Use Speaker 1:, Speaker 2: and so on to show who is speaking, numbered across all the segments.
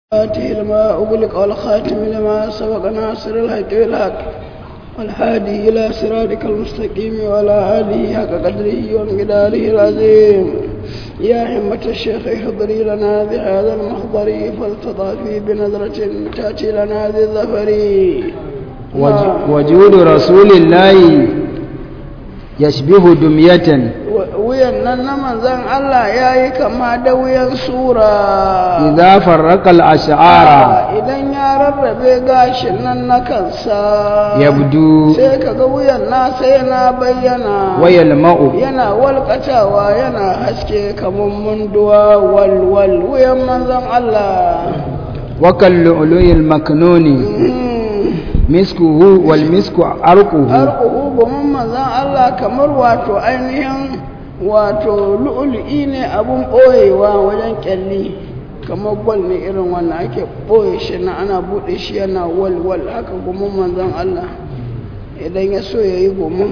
Speaker 1: آته لما أغلق والخاتم لما سبق ناصر الحق بالحق والهادي إلى صراطك المستقيم وعلى آله حق قدره وانقداره العظيم يا همة الشيخ احضري لنا بهذا المحضر فالتطافي بنظرة تأتي لنا بالظفر
Speaker 2: وج- وجود رسول الله يشبه دمية
Speaker 1: wuyan nan na manzan Allah ya yi kama da wuyan sura
Speaker 2: إذا فرق الأشعار
Speaker 1: idan ya rarrabe gashin nan na kansa
Speaker 2: يبدو
Speaker 1: sai kaga wuyan nasa yana bayyana
Speaker 2: ويلمع
Speaker 1: yana walƙatawa yana haske kamar munduwa walwal wuyan manzan Allah
Speaker 2: وكاللؤلؤ المكنون مسكه والمسك عرقه
Speaker 1: arƙuhu gumin manzan Allah kamar wato ainihin wato lu'ulu'i ne abun ɓoyewa wajen ƙyalli kamar gwal ne irin wannan ake ɓoye shi na ana buɗe shi yana walwal haka gumin manzan Allah idan ya so ya yi gumin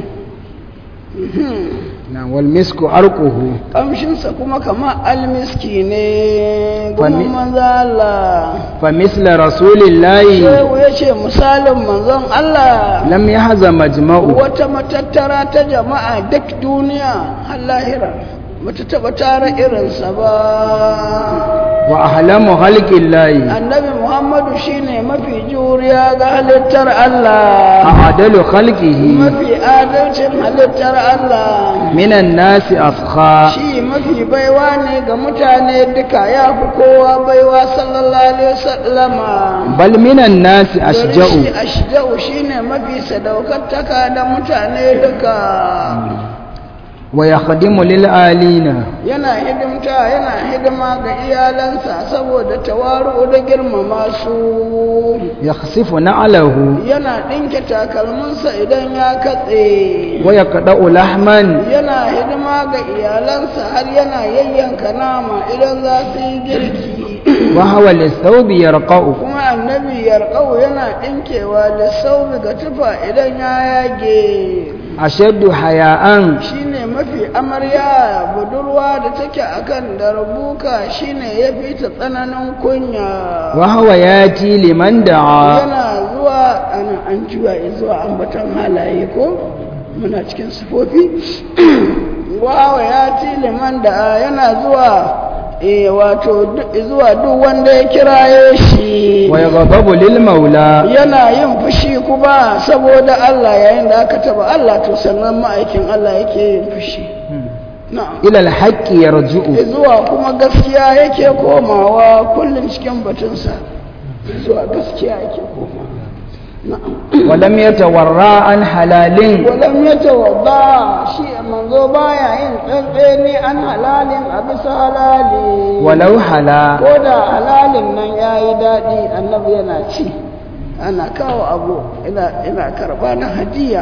Speaker 2: نعم والمسك عرقه
Speaker 1: ƙamshinsa kuma kamar almiski ne
Speaker 2: Fami-
Speaker 1: gumin manzan Allah
Speaker 2: فمثل رسول الله
Speaker 1: shehu ya ce misalin manzon Allah
Speaker 2: لم يحز مجمع
Speaker 1: wata matattara ta jama'a duk duniya har lahira bata taba tara irinsa ba
Speaker 2: وأحلام خلق الله
Speaker 1: annabi muhammadu shine mafi juriya ga halittar Allah
Speaker 2: أعدل خلقه
Speaker 1: mafi adalcin halittar Allah
Speaker 2: من الناس أفخى
Speaker 1: shi mafi baiwa ne ga mutane duka ya fi kowa baiwa sallallahu alaihi wasallama
Speaker 2: بل من الناس
Speaker 1: shi
Speaker 2: أشجع
Speaker 1: ashja'u shine mafi sadaukantaka da mutane duka
Speaker 2: ويخدم للآلين
Speaker 1: yana hidimta yana hidima ga iyalansa saboda tawaru da girmama su
Speaker 2: يخسف نعله
Speaker 1: yana ɗinke takalminsa idan ya katse
Speaker 2: ويقطع لحما
Speaker 1: yana hidima ga iyalansa har yana yayyanka nama idan za su yi girki
Speaker 2: وهو للثوب يرقع
Speaker 1: kuma annabi yarƙau yana ɗinkewa da saubi ga tufa idan ya yage
Speaker 2: أشد حياء
Speaker 1: shine mafi amarya budurwa da take akan darbuka shine ya fi ta tsananin kunya
Speaker 2: وهو ياتي لمن دعا
Speaker 1: yana zuwa ana an juya zuwa ambatan halaye ko muna cikin sifofi wawa ya ci liman da yana zuwa e wato du- zuwa duk wanda ya kiraye shi
Speaker 2: ويغضب للمولى
Speaker 1: yana yin fushi kuma saboda Allah yayin da aka taba Allah to sannan ma'aikin Allah yake yin fushi na'am
Speaker 2: إلى الحق يرجع
Speaker 1: zuwa kuma gaskiya yake komawa kullum cikin batunsa zuwa gaskiya yake komawa na'am
Speaker 2: ولم يتورع عن حلال
Speaker 1: walam ya tawadda shi manzo baya yin tsantseni an halalin a bisa halali
Speaker 2: ولو حلا
Speaker 1: ko da halalin nan ya yi daɗi annabi yana ci ana kawo abu ina ina karɓa na hadiya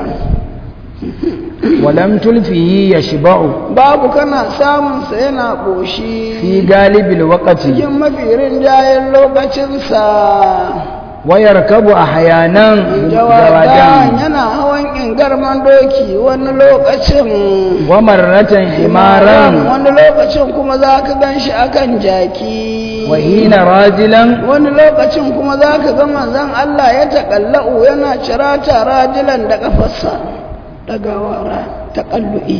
Speaker 2: ولم تلفه يشبع
Speaker 1: babu kana samunsa yana ƙoshi
Speaker 2: في غالب الوقت
Speaker 1: cikin mafi rinjayen lokacinsa
Speaker 2: ويركب أحيانا
Speaker 1: jawadan
Speaker 2: جوادا
Speaker 1: yana hawan ingarman doki wani lokacin
Speaker 2: ومرة حمارا
Speaker 1: wani lokacin kuma za ka gan shi akan jaki
Speaker 2: وحين راجلا
Speaker 1: wani lokacin kuma za ka ga manzon Allah ya taƙallau yana cirata rajilan da ƙafarsa ɗagawa ra taƙallu'i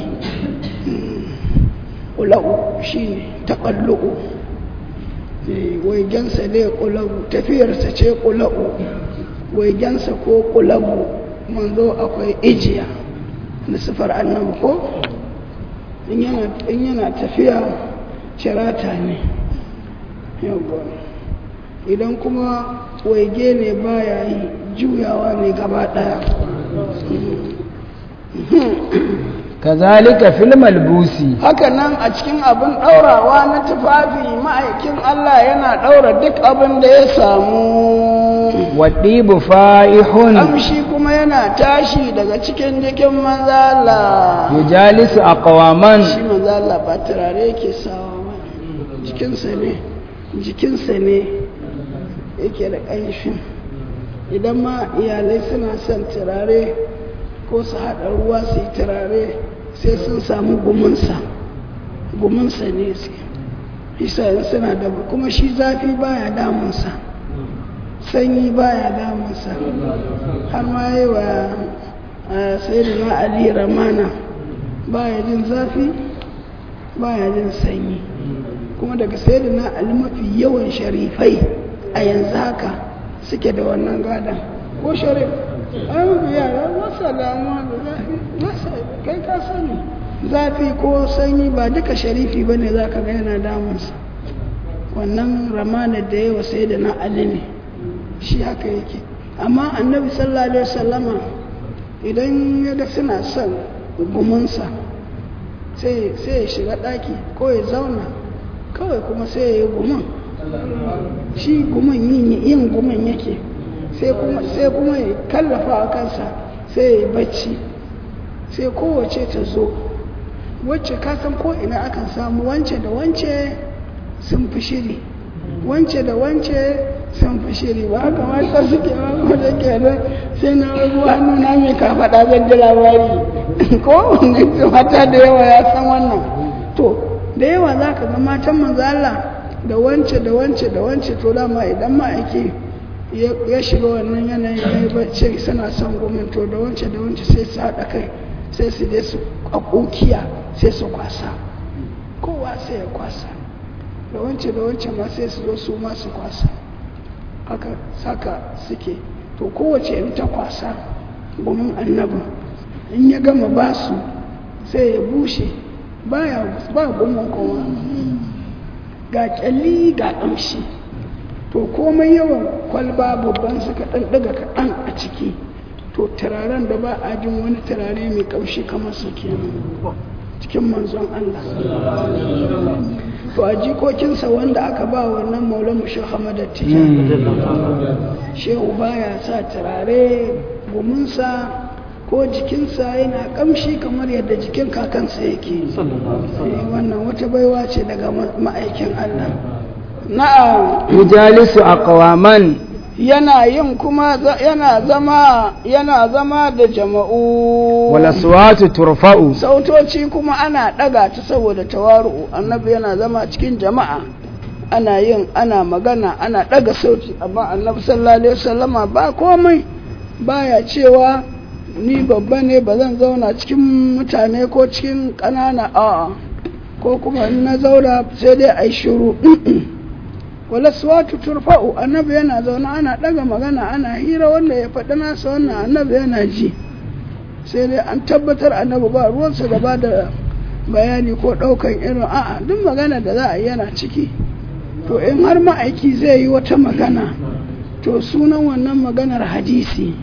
Speaker 1: ƙulau shi ne taƙallu'u waigensa ne ƙulau tafiyarsa ce ƙulau waigensa ko ƙulau manzo akwai ijiya na sifar annabi ko in yana in yana tafiya cirata ne yawwa idan kuma waige ne baya yi juyawa ne gaba ɗaya
Speaker 2: كذلك في الملبوس
Speaker 1: haka nan a cikin abin ɗaurawa na tufafi ma'aikin Allah yana ɗaura duk abin da ya samu
Speaker 2: والطيب فائح
Speaker 1: amshi kuma yana tashi daga cikin jikin manzala
Speaker 2: يجالس أقواما
Speaker 1: shi manzala ba turare yake sawa ba jikinsa ne jikinsa ne yake da ƙanshin idan ma iyalai suna son turare ko su haɗa ruwa su yi turare sai sun samu gumunsa gumunsa ne suke isa suna da kuma shi zafi baya damunsa sanyi baya damunsa har ma yi wa sayyidina ali ramana baya jin zafi baya jin sanyi kuma daga sayyidina ali mafi yawan sharifai a yanzu haka suke da wannan gadon ko sharif an yara masa damuwa da zafi masa kai ka sani zafi ko sanyi ba duka sharifi ba ne za ka ga yana damunsa wannan ramana da yawa sai da na ali ne shi haka yake amma annabi sallallahu alaihi wasallama idan ya ga suna son gumansa sai ya shiga ɗaki ko ya zauna kawai kuma sai ya yi guman shi guman yin guman yake sai kuma ya kallafa a kansa sai ya yi bacci sai kowace ta zo wacce kasan ko ina akan samu wance da wance sun fi shiri wance da wance sun fi shiri ba haka mata suke ba da ke nan sai na ruwa hannu na mai kafaɗa zan ji labari ko mata da yawa ya san wannan to da yawa za ka ga matan manzala da wance da wance da wance to dama idan ma'aiki ya shiga wannan yanayin ya yi bacci suna son gomin to da wance da wance sai su haɗa kai sai su je su ƙoƙiya sai su kwasa kowa sai ya kwasa da wance da wance ma sai su zo su ma su kwasa haka saka suke to kowace in ta kwasa gumin annabin in ya gama ba su sai ya bushe baya ba gumin kowa ga kyalli ga ƙamshi to komai yawan kwalba babban suka ɗan ɗaga kaɗan a ciki to turaren da ba a jin wani turare mai ƙamshi kamar su kenan cikin manzon Allah to a jikokinsa wanda aka ba wannan maulan mu shehu hamada tijan shehu baya sa turare guminsa ko jikinsa yana kamshi kamar yadda jikin kakansa yake wannan wata baiwa ce daga ma'aikin Allah na'am
Speaker 2: yujalisu aqwaman
Speaker 1: yana yin kuma yana zama yana zama da jama'u
Speaker 2: wala suwatu turfa'u
Speaker 1: sautoci kuma ana daga ta saboda tawaru annabi yana zama cikin jama'a ana yin ana magana ana daga sauti amma annabi sallallahu alaihi wasallama ba komai baya cewa ni babba ne ba zan zauna cikin mutane ko cikin ƙanana a'a ko kuma in na zauna sai dai a yi shiru wala suwatu turfa'u annabi yana zaune ana ɗaga magana ana hira wanda ya faɗi nasa wannan annabi yana ji sai dai an tabbatar annabi ba ruwansa da ba da bayani ko ɗaukan irin a'a duk magana da za a yi yana ciki to in har ma'aiki zai yi wata magana to sunan wannan maganar hadisi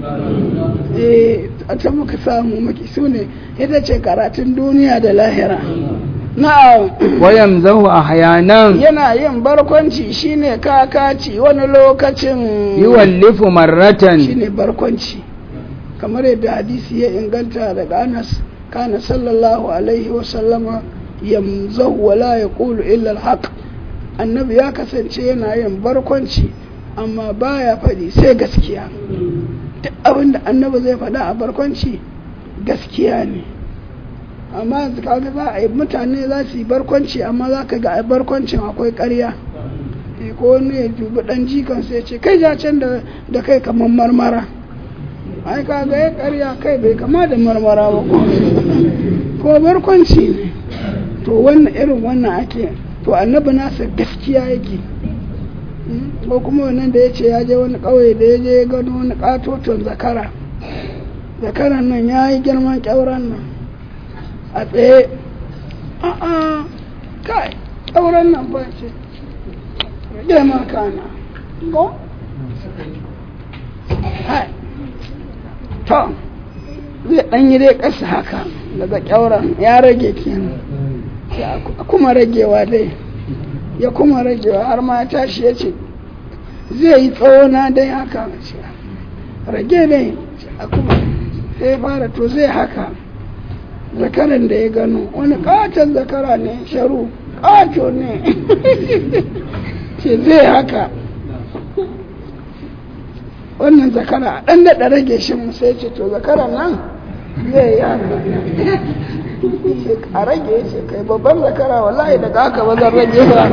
Speaker 1: eh ta muka samu maki su ne ita ce karatun duniya da lahira na'am
Speaker 2: wayamzahu ahyanan
Speaker 1: yana yin barkwanci shine kakaci wani lokacin
Speaker 2: yuwallifu marratan
Speaker 1: shine barkwanci kamar yadda hadisi ya inganta daga Anas kana sallallahu alaihi wa sallama yamzahu wala yaqulu illa alhaq annabi ya kasance yana yin barkwanci amma baya faɗi sai gaskiya duk abin da annabi zai faɗa a barkwanci gaskiya ne amma kaga za a yi mutane za su yi barkwanci amma za ka ga a barkwancin akwai ƙarya ko wani ya dubi ɗan jikan sai ce kai ja can da kai kamar marmara ai kaga ya ƙarya kai bai kama da marmara ba ko barkwanci ne to wannan irin wannan ake to annabi nasa gaskiya yake ko kuma wannan da ya ce ya je wani ƙauye da ya je ya gano wani ƙatoton zakara zakaran nan ya yi girman ƙyauren nan a tsaye a'a kai ƙyauren nan ba ce rage ma kana ko hai to zai ɗan yi dai ƙasa haka daga ƙyauren ya rage kenan a kuma ragewa dai ya kuma ragewa har ma tashi ya ce zai yi tsawona dai haka rage ne a kuma sai fara to zai haka zakaran da ya gano wani katon zakara ne sharu kato ne ce zai haka wannan zakara a ɗan daɗa rage shi sai ce to zakaran nan zai yi haka a rage ya ce kai babban zakara wallahi daga haka ba zan rage ba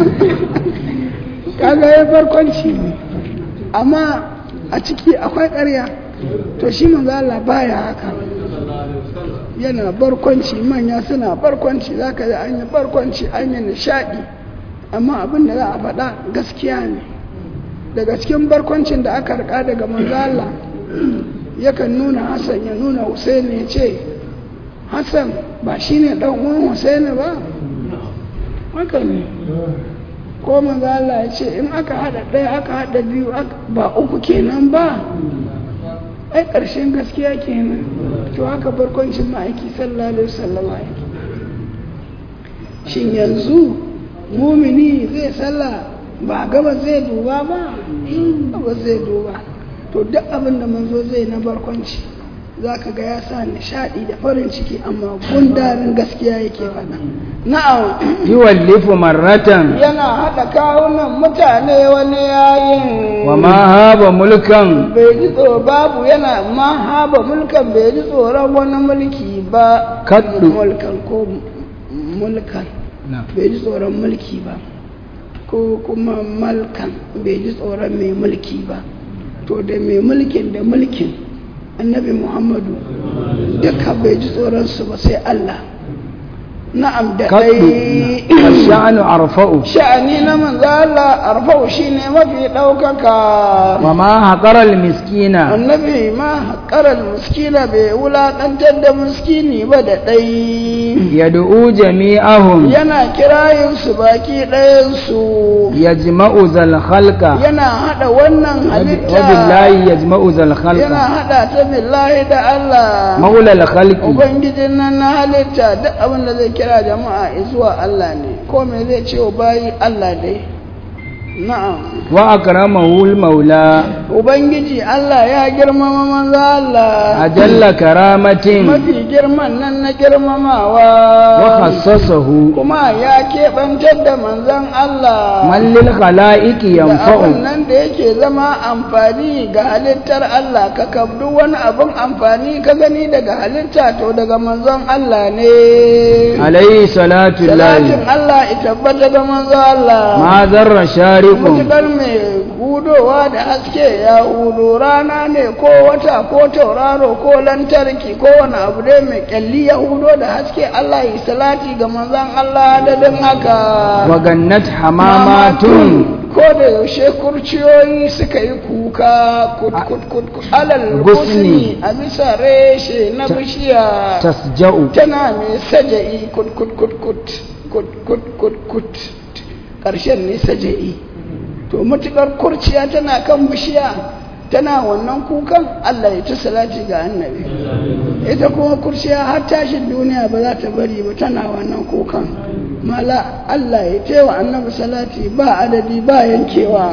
Speaker 1: kaga ya barkwanci ne amma a ciki akwai ƙarya to shi manzo Allah baya haka yana barkwanci manya suna barkwanci zaka ji an yi barkwanci an yi nishadi amma abin da za a faɗa gaskiya ne daga cikin barkwancin da aka rika daga manzo Allah yakan nuna Hassan ya nuna Husaini ya ce Hassan ba shine dan uwan Husaini ba haka ne ko manzo Allah ya ce in aka hada ɗaya aka hada biyu ba uku kenan ba ai ƙarshen gaskiya kenan to haka barkwancin ma'aiki sallallahu alaihi wasallam yake shin yanzu mumini zai sallah ba gaba zai duba ba ba zai duba to duk abin da manzo zai na barkwanci za ka ga ya sa nishaɗi da farin ciki amma gundarin gaskiya yake faɗa na'am
Speaker 2: yuwallifu marratan
Speaker 1: yana haɗa kawunan mutane wani yayin
Speaker 2: wa ma haba mulkan
Speaker 1: bai ji tsoro babu yana ma haba mulkan bai ji tsoron wani mulki ba
Speaker 2: Kaddu.
Speaker 1: mulkan ko mulkan bai ji tsoron mulki ba ko kuma malkan bai ji tsoron mai mulki ba to da mai mulkin da mulkin annabi muhammadu duka bai ji tsoronsu ba sai allah na'am da
Speaker 2: kaddu
Speaker 1: dai
Speaker 2: ash'anu arfa'u
Speaker 1: sha'ani na manzo Allah arfau shine mafi ɗaukaka
Speaker 2: wa ma haqara miskina
Speaker 1: annabi ma haƙarar miskina bai wulaƙantar da miskini ba da ɗai
Speaker 2: yad'u jami'ahum
Speaker 1: yana kirayinsu baki ɗayansu
Speaker 2: yajma'u zal khalqa
Speaker 1: yana haɗa wannan
Speaker 2: wa
Speaker 1: halitta
Speaker 2: billahi yajma'u zal
Speaker 1: yana
Speaker 2: khalqa
Speaker 1: haɗa ta billahi da Allah
Speaker 2: maula al khalqi
Speaker 1: ubangijin nan na halitta duk abin da zai kira jama'a zuwa Allah ne ko me zai ce wa bayi Allah dai na'am
Speaker 2: wa akramahu al maula
Speaker 1: ubangiji Allah ya girmama manzo Allah
Speaker 2: ajalla karamatin
Speaker 1: mafi girman nan na girmamawa
Speaker 2: wa khassasahu
Speaker 1: kuma ya keɓantar da manzon Allah
Speaker 2: man lil khalaiqi
Speaker 1: da abin
Speaker 2: yanfa'u
Speaker 1: nan da yake zama amfani ga halittar Allah ka kabdu wani abin amfani ka gani daga halitta to daga manzon Allah ne
Speaker 2: alayhi salatu
Speaker 1: salatin
Speaker 2: llahi
Speaker 1: Allah ita tabbata ga manzon Allah
Speaker 2: ma zarra shariqun
Speaker 1: mutukar mai hudowa da haske ya hudo rana ne ko wata ko tauraro ko lantarki ko wani abu dai mai kyalli ya hudo da haske Allah yi salati ga manzon Allah da din haka
Speaker 2: wa gannat hamamatun
Speaker 1: ko da yaushe kurciyoyi suka yi kuka kut kut kut kut alal
Speaker 2: Gusni.
Speaker 1: gusni a bisa reshe na bishiya
Speaker 2: tasja'u
Speaker 1: tana mai saja'i kut kut kut kut kut kut kut kut ƙarshen ne saja'i to matuƙar kurciya tana kan bishiya tana wannan kukan Allah ya ta salati ga annabi ita kuma kurciya har tashin duniya ba za ta bari ba tana wannan kukan mala Allah ya taiwa annabi salati ba adadi ba yankewa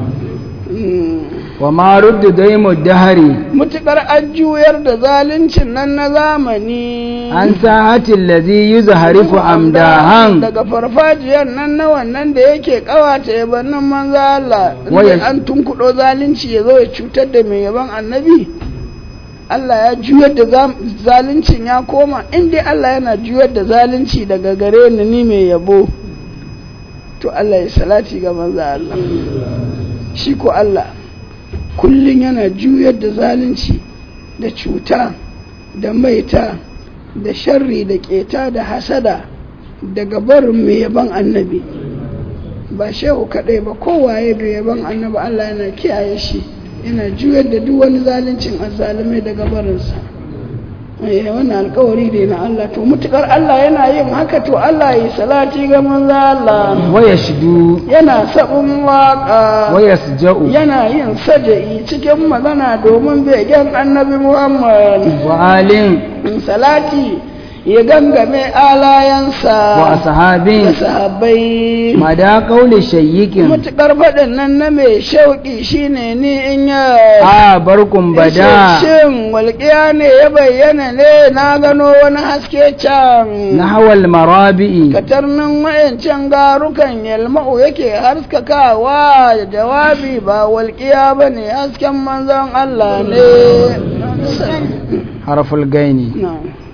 Speaker 1: Mm.
Speaker 2: wa ma rudda daimu dahari
Speaker 1: mutuƙar an juyar da zaluncin nan na zamani
Speaker 2: an sa'atin lazi yuzharifu amdahan
Speaker 1: daga farfajiyar nan na wannan da yake kawata yabannin manzo Allah
Speaker 2: Waya-
Speaker 1: inda an tunkudo zalunci ya zo ya cutar da mai yaban annabi Allah ya juyar da zam- zaluncin ya koma inda Allah yana juyar da zalunci daga gare ni ni mai yabo to Allah ya salati ga manzo Allah shi ko Allah kullum yana juyar da zalunci da cuta da maita da sharri da keta da hasada daga barin mai yaban annabi ba shehu kaɗai ba kowaye mai yaban annabi Allah yana kiyaye shi yana juyar da duk wani zaluncin azzalumai daga barinsa eh wannan alkawari ne na Allah to mutukar Allah yana yin haka to Allah yi salati ga manzo Allah
Speaker 2: wa yashdu
Speaker 1: yana sabon waka
Speaker 2: wa yasja'u
Speaker 1: yana yin saja'i cikin magana domin begen annabi Muhammad
Speaker 2: wa alin
Speaker 1: salati ya gangame alayansa
Speaker 2: wa ashabin
Speaker 1: da sahabbai
Speaker 2: mada qawli shayyikin
Speaker 1: mutukar faɗin nan na mai shauƙi shine ni in ya
Speaker 2: a barkum bada
Speaker 1: shin walƙiya ne ya bayyana ne na gano wani haske can
Speaker 2: nahwal marabi'i
Speaker 1: katarnin wayancan garukan yalma'u yake haskakawa da jawabi ba walƙiya ba ne hasken manzon Allah ne
Speaker 2: harful gaini
Speaker 1: Na.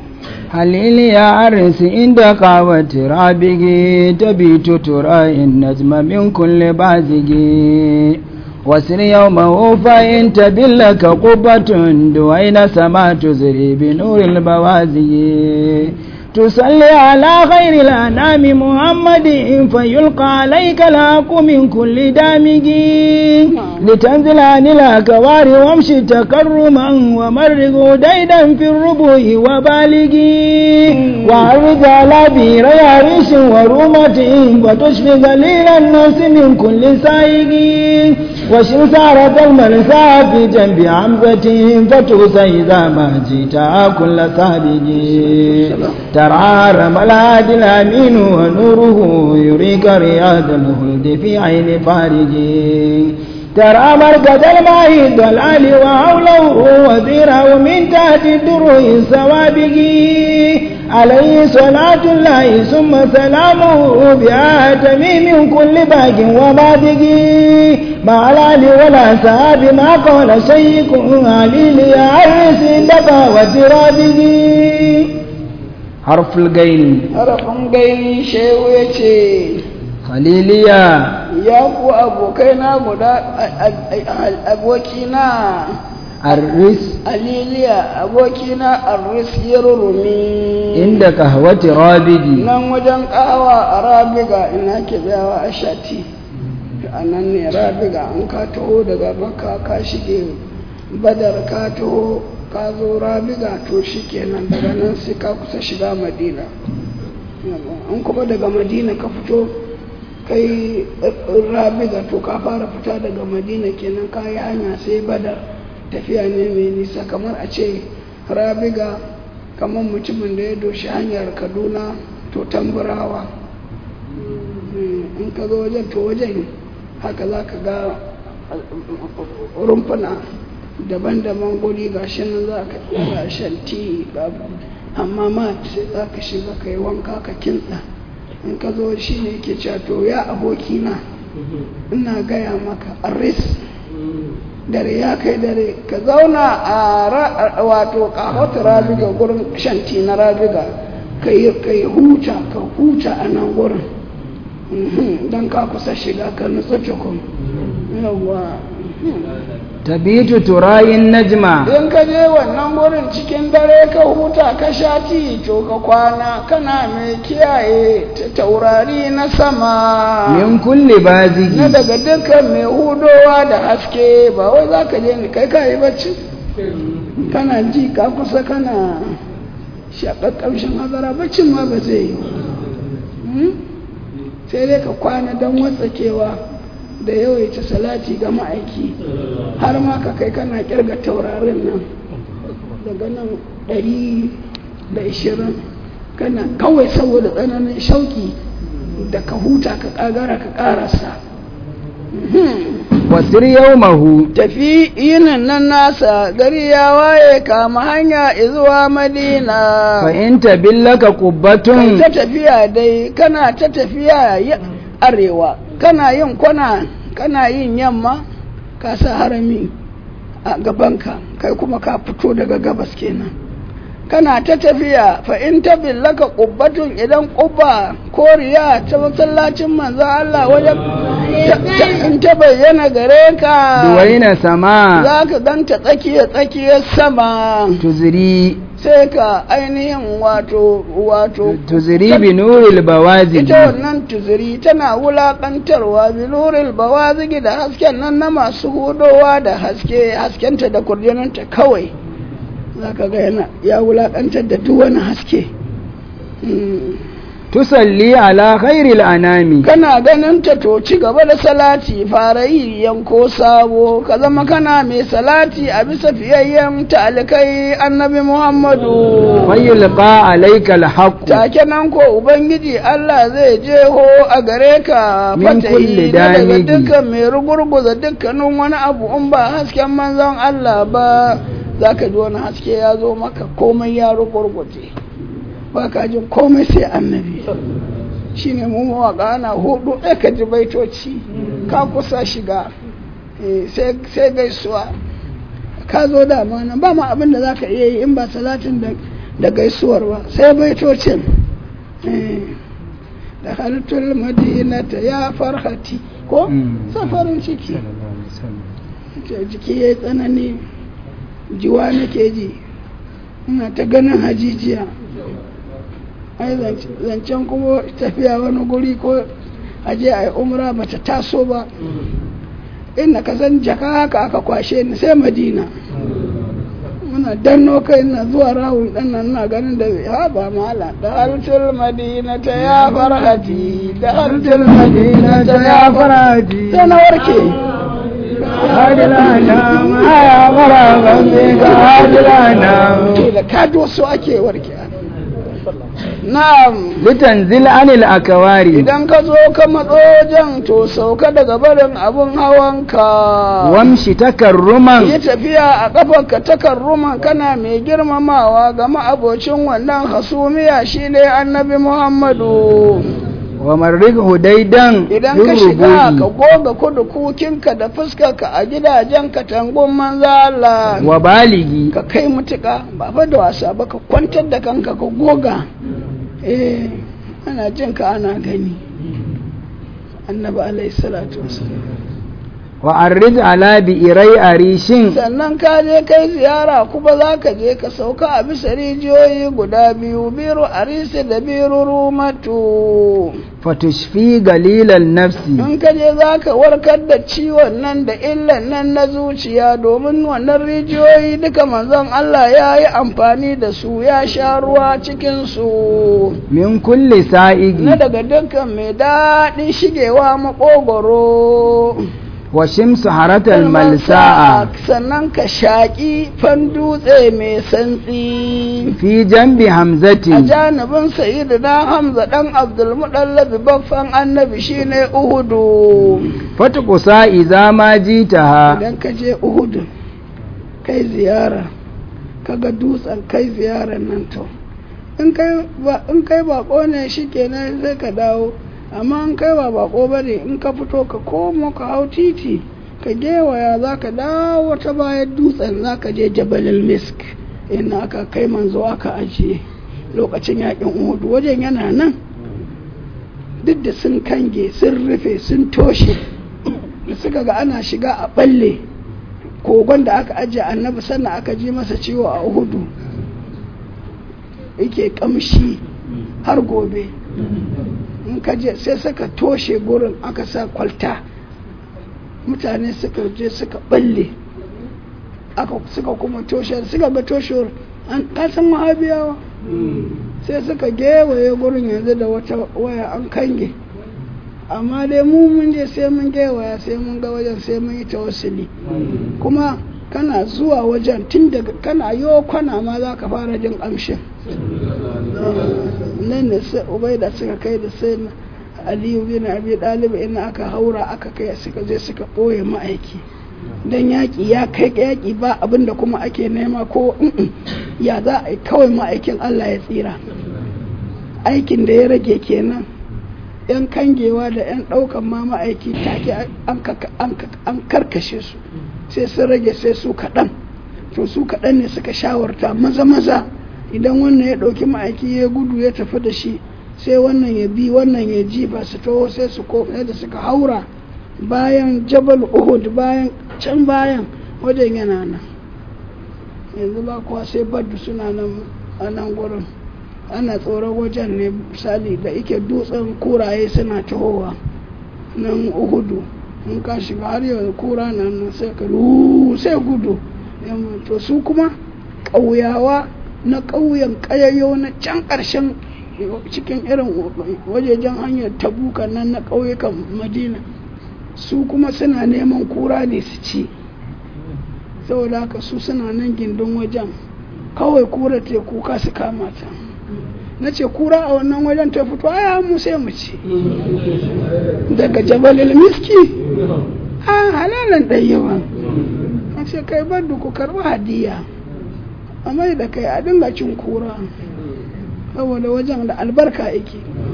Speaker 2: هليل يا عرس عند قاوة رابق تبيت ترى النجم من كل بازق وسر يومه فإن تبلك قبة دوين سما تزري بنور البوازق تصلي على خير الأنام محمد فيلقى عليك الحق من كل دامج لتنزل عن الأكوار وامشي تكرما ومرغ ديدا في الربوع وبالغ وعرض على بير عريش ورومة وتشفي قليل الناس من كل سائق وشن سارة المرسى في جنب عمزة فتوسى إذا ما جئت كل سابق ترى رملات الأمين ونوره يريك رياض الخلد في عين فارج ترى مركز الماء الضلال وحوله وزيره من تحت الدروع سوابق عليه صلاة الله ثم سلامه بآتم من كل باق وبادق مع الآل ولا ساب ما قال شيخ علي ليعرس دفا وترابق حرف الغين
Speaker 1: harafin gaini shehu ya ce
Speaker 2: خليليا
Speaker 1: ya ku abokaina guda abokina
Speaker 2: الرس
Speaker 1: aliliya abokina arris ya rurumi
Speaker 2: عند قهوة رابدي
Speaker 1: nan wajen kawa a rabiga ina ke tsayawa a shati a nan ne rabiga an ka taho daga makka ka shige badar ka taho ka zo rabiga to shi kenan daga nan sai ka kusa shiga madina an kuma daga madina ka fito kai rabiga to ka fara fita daga madina kenan ka yi hanya sai badar tafiya ne mai nisa kamar a ce rabiga kamar mutumin da ya doshi hanyar kaduna to tamburawa in ka zo wajen to wajen haka za ka ga rumfuna daban-daban guri ga shi nan za ka iya shan ti amma ma sai za ka shiga ka yi wanka ka kintsa in ka zo shi ne ke cewa to ya abokina ina gaya maka aris dare ya kai dare ka zauna a wato kahota rabiga gurin shanti na rabiga ka yi huta ka huta a nan gurin don ka kusa shiga ka nutsu tukun yawwa
Speaker 2: tabitu turayin najma
Speaker 1: in ka je wannan gurin cikin dare ka huta ka sha ti to ka kwana kana mai kiyaye ta taurari na sama
Speaker 2: min kulli bazigi
Speaker 1: na daga dukkan mai hudowa da haske ba wai za ka je ni kai ka yi bacci kana ji ka kusa kana shaƙar ƙamshin hazara baccin ma ba zai yi sai dai ka kwana don watsakewa da yawaita salati ga ma'aiki har ma ka kai kana kirga taurarin nan daga nan ɗari da ishirin kana kawai saboda tsananin shauki da ka huta ka kagara ka karasa
Speaker 2: wasir yaumahu
Speaker 1: tafi yinin nan nasa gari ya waye kama hanya zuwa madina
Speaker 2: fa in tabillaka
Speaker 1: kai
Speaker 2: qubbatun
Speaker 1: ta tafiya dai kana ta tafiya ya- arewa kana yin kwana kana yin yamma ka sa harami a gabanka kai kuma ka fito daga gabas kenan kana ta tafiya fa in ta billaka qubbatun idan qubba koriya ta masallacin manzo Allah wajen ta- ta- in ta bayyana gare ka
Speaker 2: duwaina sama
Speaker 1: za ka ganta tsakiya tsakiyar sama
Speaker 2: tuzri
Speaker 1: sai ka ainihin wato wato
Speaker 2: tuzri bi nuril bawazigi
Speaker 1: ita wannan tuzuri tana wulaƙantarwa biluril bawazigi da hasken nan na masu hudowa da haske haskenta da kurjinanta kawai za ka ga yana ya wulaƙantar da duk wani haske Mm.
Speaker 2: tusalli ala khairil anami
Speaker 1: kana ganin ta to ci gaba da salati fara yi yanko sabo ka zama kana mai salati a bisa fiyayyen talikai annabi muhammadu
Speaker 2: fayulqa alayka alhaq
Speaker 1: take nan ko ubangiji Allah zai jeho a gare ka
Speaker 2: Min
Speaker 1: fatahi
Speaker 2: kulli
Speaker 1: na daga
Speaker 2: damigi.
Speaker 1: dukkan mai rugurguza dukkanin wani abu in ba hasken manzon Allah ba za ka ji wani haske ya zo maka komai ya rugurguje ba ka jin komai sai annabi shi ne mu mawaƙa ana hudu ɗaya ka ji baitoci ka kusa shiga Eh, sai sai gaisuwa ka zo dama nan ba ma abin da za ka iya yi in ba salatin da da gaisuwar ba sai baitocin da halittar madinata ya farhati ko safarin ciki jiki ya yi tsanani jiwa nake ji ina ta ganin hajijiya ai zancen kuma tafiya wani guri ko aje a yi umra ba ta taso ba inda ka san jaka haka aka kwashe ni sai madina muna danno kai na zuwa rawun dan nan na ganin da ha ba mala da hartul madina ta ya farhati da hartul madina ta ya farhati sai na warke
Speaker 2: hadilana aya maraban ka hadilana
Speaker 1: da kado su ake warke na'am
Speaker 2: litanzil anil akawari
Speaker 1: idan ka zo ka matso wajen to sauka daga barin abun hawanka
Speaker 2: wamshi takarruman
Speaker 1: yi tafiya a ƙafarka takarruman kana mai girmamawa ga ma'abocin wannan hasumiya shine annabi muhammadu
Speaker 2: wa marrik hudaidan
Speaker 1: idan ka shiga ka goga kudu kukinka da fuskarka a gidajen katangun manza Allah
Speaker 2: wa baligi
Speaker 1: ka kai mutuka ba fa da wasa ba ka kwantar da kanka ka goga eh ana jin ka ana gani annabi alaihi salatu wasallam
Speaker 2: wa arrij ala bi irai arishin
Speaker 1: sannan ka je kai ziyara kuma za ka je ka sauka a bisa rijiyoyi guda biyu biru arisi da biru rumatu
Speaker 2: fatushfi galilan nafsi
Speaker 1: in ka je za ka warkar da ciwon nan da illan nan na zuciya domin wannan rijiyoyi duka manzon Allah ya yi amfani da su ya sha ruwa cikinsu
Speaker 2: min kulli sa'igi
Speaker 1: na daga dukkan mai daɗin shigewa maƙogoro
Speaker 2: wa shimsu haratal malsa'a
Speaker 1: sannan ka shaƙi fan dutse mai santsi
Speaker 2: fi jambi
Speaker 1: a
Speaker 2: hamzati
Speaker 1: janibin sayidu na hamza ɗan abdulmuɗallabi baffan annabi shine uhudu
Speaker 2: fatukusa iza ma jitaha
Speaker 1: idan ka je uhudu kai ziyara kaga dutsen kai ziyarar nan to in kai ba in kai bako ne shikenan sai ka dawo amma in kai ba bako bane in ka fito ka komo ka hau titi ka gewaya za ka dawo ta bayan dutsen za ka je jabalil misk ina aka kai manzo aka ajiye lokacin yakin uhudu wajen yana nan duk da sun kange sun rufe sun toshe da suka ga ana shiga a balle kogon da aka ajiye annabi sannan aka ji masa ciwo a uhudu yake kamshi har gobe in ka je sai suka toshe gurin aka sa kwalta mutane suka je suka balle aka suka kuma toshe suka ga toshewar an kasan wahabiyawa sai suka gewaye gurin yanzu da wata waya an kange amma dai mu mun je sai mun gewaya sai mun ga wajen sai mun yi tawassuli kuma kana zuwa wajen tun daga kana yo kwana ma za ka fara jin amshin nan da sai ubaida suka kai da sai na aliyu bin abi dalib ina aka haura aka kai suka je suka ɓoye ma'aiki dan yaƙi ya kai yaƙi ba abin da kuma ake nema ko mm-mm, ya za a yi kawai ma'aikin Allah ya tsira aikin da ya rage kenan yan kangewa da yan ɗaukan ma ma'aiki take an ka- an ka- an karkashe su sai sun rage sai su kaɗan to su kaɗan ne suka shawarta maza maza idan wannan ya ɗauki ma'aiki ya gudu ya tafi da shi sai wannan ya bi wannan ya ji ba su taho sai su ko da suka haura bayan jabal uhud bayan can bayan wajen yana nan yanzu ba kuwa sai baddu suna nan a nan gurin ana tsoron wajen ne misali da ike dutsen kuraye suna tahowa nan uhudu in ka shiga har yau kura na nan sai ka ru sai gudu Yamma, to su kuma ƙauyawa na ƙauyen ƙayayyo na can ƙarshen cikin irin wajejen hanyar tabuka nan na ƙauyukan madina su kuma suna neman kura ne su ci saboda haka su suna nan gindin wajen kawai kura ta kuka su kama ta na ce kura a wannan wajen ta fito aya mu sai mu ci daga jabalil miski a halalan ɗayyawa na ce kai bar da ku karɓi hadiya a mai da kai a dinga cin kura saboda wajen da albarka yake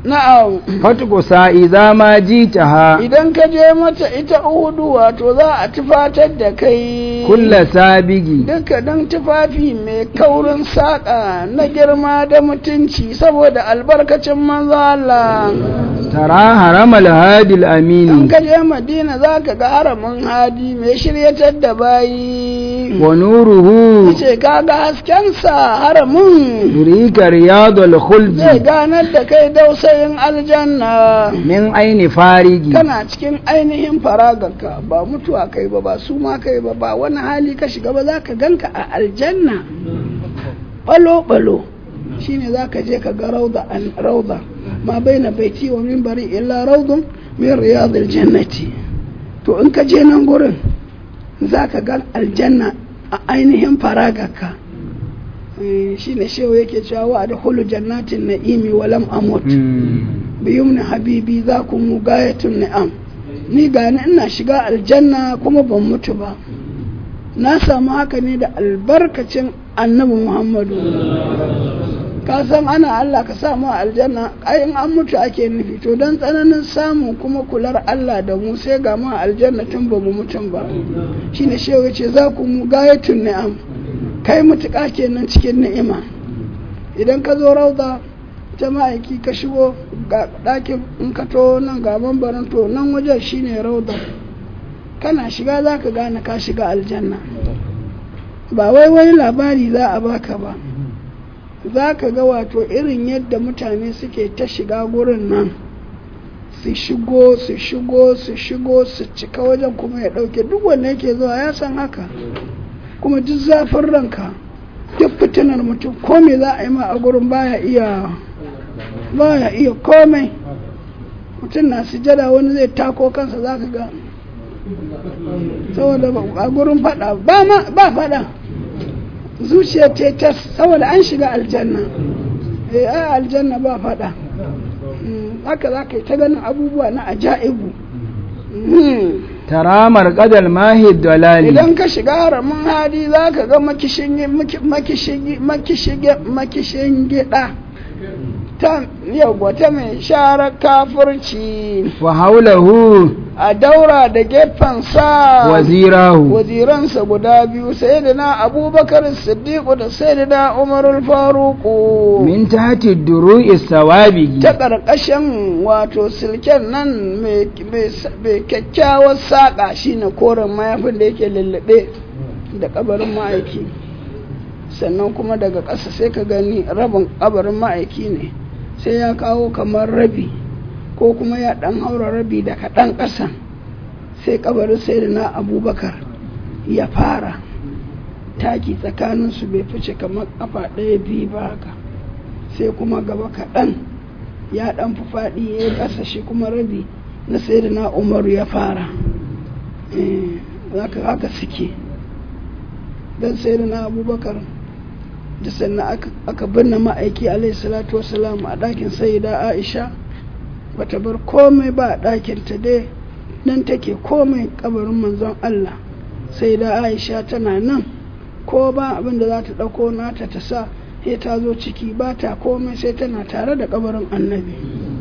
Speaker 1: na'am
Speaker 2: fatqusa idza ma jitaha
Speaker 1: idan ka je mata ita uhudu wato za a tufatar da kai
Speaker 2: kulla sabigi
Speaker 1: duka dan tufafi mai kaurin saƙa na girma da mutunci saboda albarkacin manzo Allah
Speaker 2: tara haramal hadil
Speaker 1: in
Speaker 2: amini
Speaker 1: ka je madina za ka ga haramin hadi mai shiryatar da bayi
Speaker 2: wa nuruhu
Speaker 1: ce kaga haskensa haramin
Speaker 2: yurika riyadul
Speaker 1: zai
Speaker 2: khuldi
Speaker 1: ganar da kai dausayin aljanna
Speaker 2: min aini farigi
Speaker 1: kana cikin ainihin faraganka ba mutuwa kai ba ba su ma kai ba ba wani hali ka shiga ba za ka ganka a aljanna balo-balo shine za ka je ka ga rauda an rauda ma bai na baiti wa mimbari illa raudun min riyadul jannati to in ka je nan gurin za ka ga aljanna a ainihin faraganka Eh, shine shehu yake cewa wa da hulu jannatin na'imi wa lam amut
Speaker 2: Mm.
Speaker 1: biyumni habibi za ku mu gayatun ni'am ni gani ina shiga aljanna kuma ban mutu ba na samu haka ne da albarkacin annabi muhammadu ka san ana allah ka samu a aljanna ai in an mutu ake nufi to don tsananin samu kuma kular allah da mu sai ga mu a aljanna tun ba mu mutum ba shine shehu ya ce za ku mu gayatun ni'am kai mutuƙa kenan cikin ni'ima idan ka zo rauda ta ma'aiki ka shigo ga ɗakin in ka to nan ga mambarin to nan wajen shine rauda kana shiga za ka gane ka shiga aljanna ba wai wani labari za a baka ba za ka ga wato irin yadda mutane suke ta shiga gurin nan su shigo su shigo su shigo su cika wajen kuma ya ɗauke duk wanda yake zuwa ya san haka kuma duk zafin ranka duk fitinar mutum ko me za a yi ma a gurin baya iya baya iya komai mutum na sujada wani zai tako kansa za ka ga saboda ba- a gurin fada ba ma ba fada zuciya ta ta saboda an shiga aljanna eh ai aljanna ba fada Mm, haka za ka yi ta ganin abubuwa na ajaibu Mm.
Speaker 2: tara marqadal mahi dalali
Speaker 1: idan ka shiga haramin hadi za ka ga makishin makishin gida ta yau ta mai share kafirci
Speaker 2: wa haulahu
Speaker 1: a daura da gefensa
Speaker 2: wazirahu
Speaker 1: waziransa guda biyu sai da na abubakar siddiqu da sai da na umarul faruku
Speaker 2: min tahti duru'i sawabigi
Speaker 1: ta ƙarƙashin wato silken nan mai mai kyakkyawar saƙa shine koren mayafin da yake lullube da ƙabarin ma'aiki sannan kuma daga ƙasa sai ka gani rabin ƙabarin ma'aiki ne sai ya kawo kamar rabi ko kuma ya ɗan haura rabi da kaɗan ƙasa sai ƙabarin sai da na abubakar ya fara taki tsakaninsu bai fice kamar ƙafa ɗaya biyu ba haka sai kuma gaba kaɗan ya ɗan fi faɗi ya yi ƙasa shi kuma rabi na sai da na umaru ya fara Eh, haka haka suke don sai da na abubakar da sannan aka- aka binne ma'aiki alaihi salatu wasalam a ɗakin sayida aisha bata bar komai ba a ɗakinta dai nan take komai kabarin manzon allah sai da aisha tana nan ko ba abin da za ta ɗauko nata ta sa sai ta zo ciki ba ta komai sai tana tare da kabarin annabi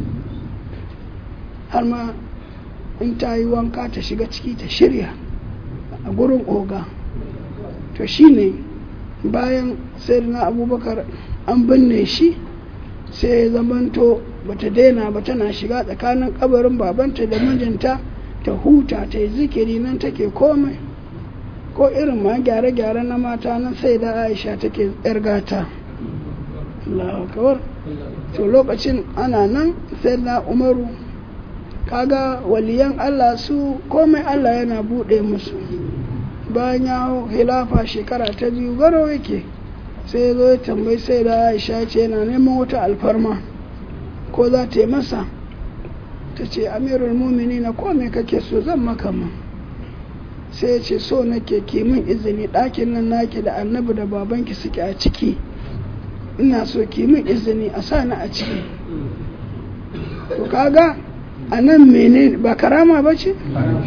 Speaker 1: har ma in ta yi wanka ta shiga ciki ta shirya a gurin oga to shine bayan sai na abubakar an binne shi sai ya zamanto bata daina ba tana shiga tsakanin kabarin babanta da mijinta ta huta ta yi zikiri nan take komai ko irin ma gyare-gyare na mata nan sai da aisha take yar gata Allahu akbar to lokacin ana nan sai na umaru kaga waliyan Allah su komai Allah yana bude musu bayan ya hau hilafa shekara ta biyu garo yake sai ya zo ya tambayi sai da aisha ce yana neman wata alfarma ko za ta yi masa ta ce amirul mumini na kome kake so zan maka ma sai ya ce so nake ki min izini ɗakin nan naki da annabi da babanki suke a ciki ina so ki min izini a sa ni a ciki to kaga a nan mene ba karama ba ce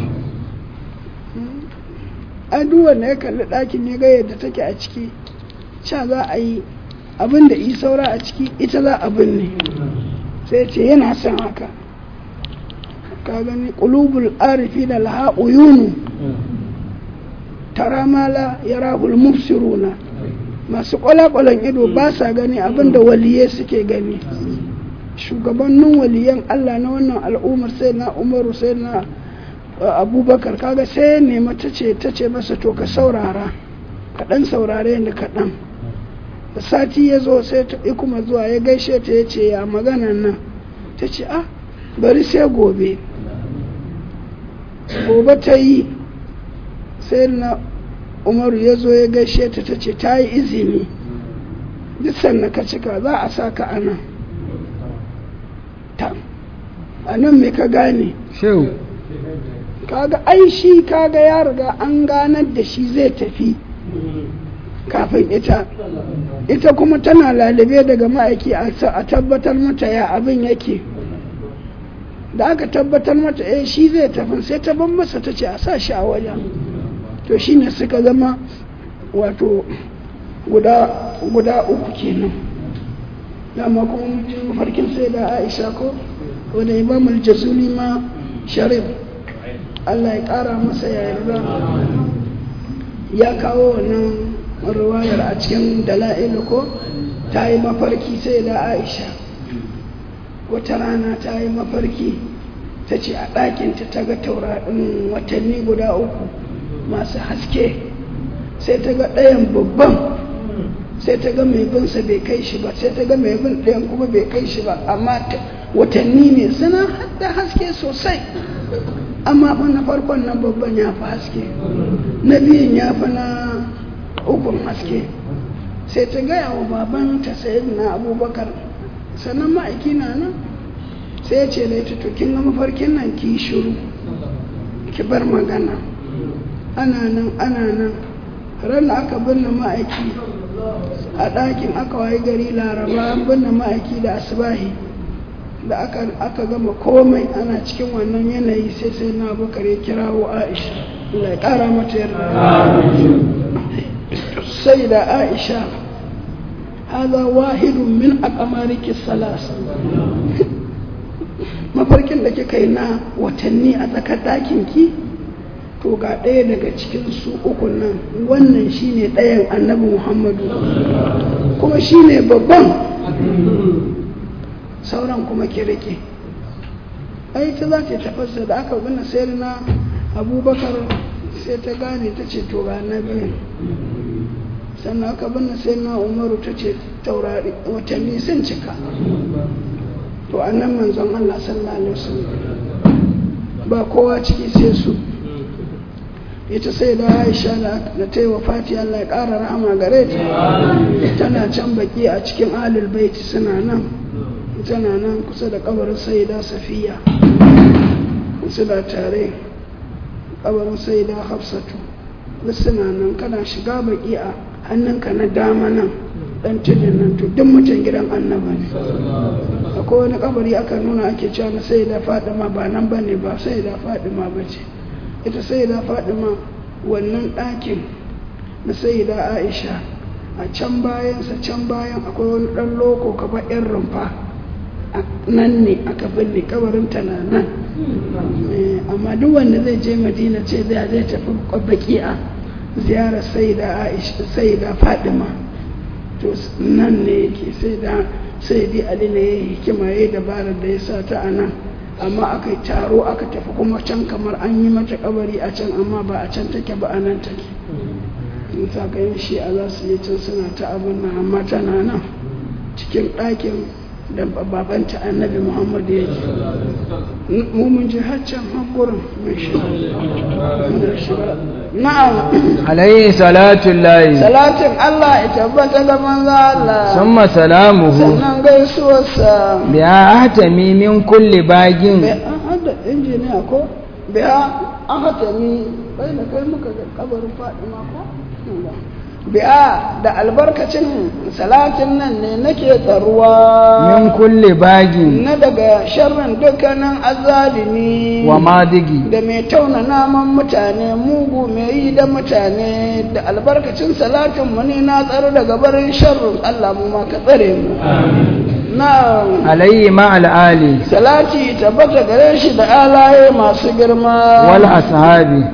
Speaker 1: an duk wanda ya kalli ɗakin ya ga yadda take a ciki ca za a yi abin da yi saura a ciki ita za a binne sai ce yana son haka ka gani qulubul arifi da laha uyunu tara mala yarahul mubsiruna masu kwalakwalan ido ba sa gani abinda waliye suke gani shugabannin waliyan Allah na wannan al'ummar sai na umaru sai na abubakar kaga sai nema ta ce ta ce masa to ka saurara kaɗan saurare ni kaɗan da sati ya zo sai ta kuma zuwa ya gaishe ta ya ce ya maganan nan ta ce ah bari sai gobe gobe ta yi sai na umaru ya zo ya gaishe ta ta ce ta yi izini duk sannan ka cika za a sa ka a nan ta a nan mai ka gane
Speaker 2: shehu
Speaker 1: kaga ai shi kaga ya riga an ganar da shi zai tafi kafin ita ita kuma tana lalube daga ma'aiki a tabbatar mata ya abin yake da aka tabbatar mata eh shi zai tafi sai ta ban masa ta ce a sa shi a wajen to shine suka zama wato guda guda uku kenan dama kuma mutum mafarkin sai da aisha ko wanda imam al-jazuli ma sharif Allah ya kara masa ya yarda ya kawo wannan ruwayar a cikin dala'ilu ko ta yi mafarki sai da aisha wata rana ta yi mafarki ta ce a ɗakinta ta ga taurarin watanni guda uku masu haske sai ta ga ɗayan babban sai ta ga mai binsa bai kai shi ba sai ta ga mai bin ɗayan kuma bai kai shi ba amma watanni ne suna da haske sosai amma fa na farkon nan babban ya fi haske na biyun ya fi na ukun haske sai ta gaya wa babanta sayid na abubakar sannan ma'aiki na nan sai ya ce da ita to kin ga mafarkin nan ki shiru ki bar magana ana nan ana nan ran da aka binne ma'aiki a ɗakin aka wayi gari laraba an binne ma'aiki da asibahi da aka gama komai ana cikin wannan yanayi sai sai na bakar ya kirawo aisha Allah ya ƙara mata yarda sai da aisha haza wahidun min aqamariki salas mafarkin da kika yi na watanni a tsakar ɗakin ki to ga ɗaya daga cikin su uku nan wannan shine ɗayan annabi muhammadu kuma shine babban sauran kuma ki rike ai ta za ta tafasa da aka gina sayar na abubakar sai ta gane ta ce to ga na biyu sannan aka binne sai na umaru ta ce taurari watanni sun cika to annan manzon Allah sallallahu alaihi wasallam ba kowa ciki sai su ita sai da Aisha da ta yi wa Fati Allah ya ƙara rahama gare ta tana can baki a cikin alul baiti suna nan tana nan kusa da kabarin sayyida Safiya suna tare kabarin sayyida Hafsatu duk suna nan kana shiga baki a hannunka na dama nan dan tudun nan to duk mutum gidan annaba ne akwai wani kabari aka nuna ake cewa na sai da fadima ba nan ba ne ba sai da fadima ba ce ita sai da fadima wannan ɗakin na sai da aisha a can bayansa can bayan akwai wani ɗan loko kaba yan rumfa nan ne aka binne kabarin ta na nan amma duk wanda zai je madina ce zai zai tafi baki'a ziyarar sai da aisha sai da fadima to nan ne yake sai da sai dai ali ne ya hikima ya yi dabarar da ya sa ta a nan amma aka yi taro aka tafi kuma can kamar an yi mata kabari a can amma ba a can take ba a nan take in ta ga yin shi a za su yi can suna ta abin nan amma tana nan cikin ɗakin da babanta annabi muhammad ya ke mu mun je har can haƙurin mai shiga na'am
Speaker 2: alayhi salatu lahi
Speaker 1: salatin Allah ya tabbata ga manzo Allah
Speaker 2: summa salamuhu
Speaker 1: sannan gaisuwarsa
Speaker 2: biya ahtami min kulli bagin
Speaker 1: bai an hada injiniya ko biya an hata ni bai da kai muka ga kabarin Fadima ko biya da albarkacin salatin nan ne nake tsaruwa
Speaker 2: min kulli bagin
Speaker 1: na daga sharrin dukkanin azalimi
Speaker 2: wa madigi
Speaker 1: da mai tauna naman mutane mugu mai yi da mutane da albarkacin salatin mu ne na tsaro daga barin sharrin Allah mu ma ka tsare mu na'am
Speaker 2: عليه مع الآل
Speaker 1: salati tabbata gare shi da alaye masu girma
Speaker 2: والأصحاب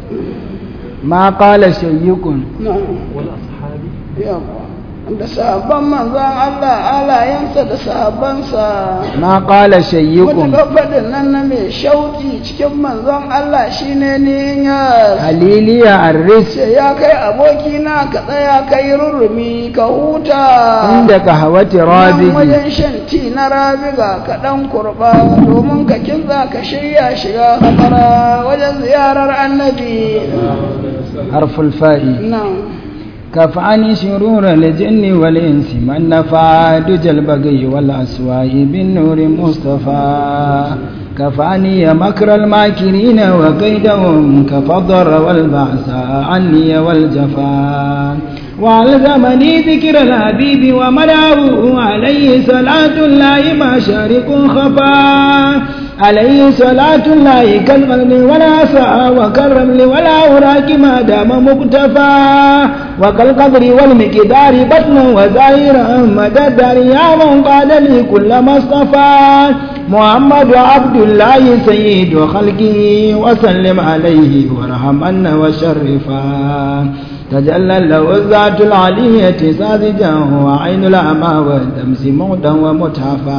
Speaker 2: ما قال شيء
Speaker 1: na'am yawa da sahabban manzan Allah alayensa da sahabbansa
Speaker 2: ما قال شيء
Speaker 1: wata faɗin nan na mai shauki cikin manzon Allah shine ne ya
Speaker 2: هليلي الرس
Speaker 1: ce ya kai abokina ka tsaya ka yi rurrumi ka huta
Speaker 2: عند قهوة
Speaker 1: nan
Speaker 2: رابق
Speaker 1: wajen shan ti na rabiga ka ɗan kurba domin ka kinza ka shirya shiga hamara wajen ziyarar annabi
Speaker 2: حرف الفاء
Speaker 1: nan
Speaker 2: كفاني شرور الجن والإنس من نفع دج البغي والأسواء بالنور مصطفى كفاني مكر الماكرين وكيدهم كفضر والبعث عني والجفا وألزمني ذكر الحبيب ومدعوه عليه صلاة الله ما شارق خفا عليه صلاة الله كالقلب ولا سعى وكالرمل ولا أوراك ما دام مكتفى وكالقبر والمقدار بطنا وزائرا مدى الدار يا من قال لي كل ما اصطفى محمد عبد الله سيد خلقه وسلم عليه وارحم أن وشرفا تجلى له الذات العلية ساذجا وعين الأعمى والدمس موتا ومتحفا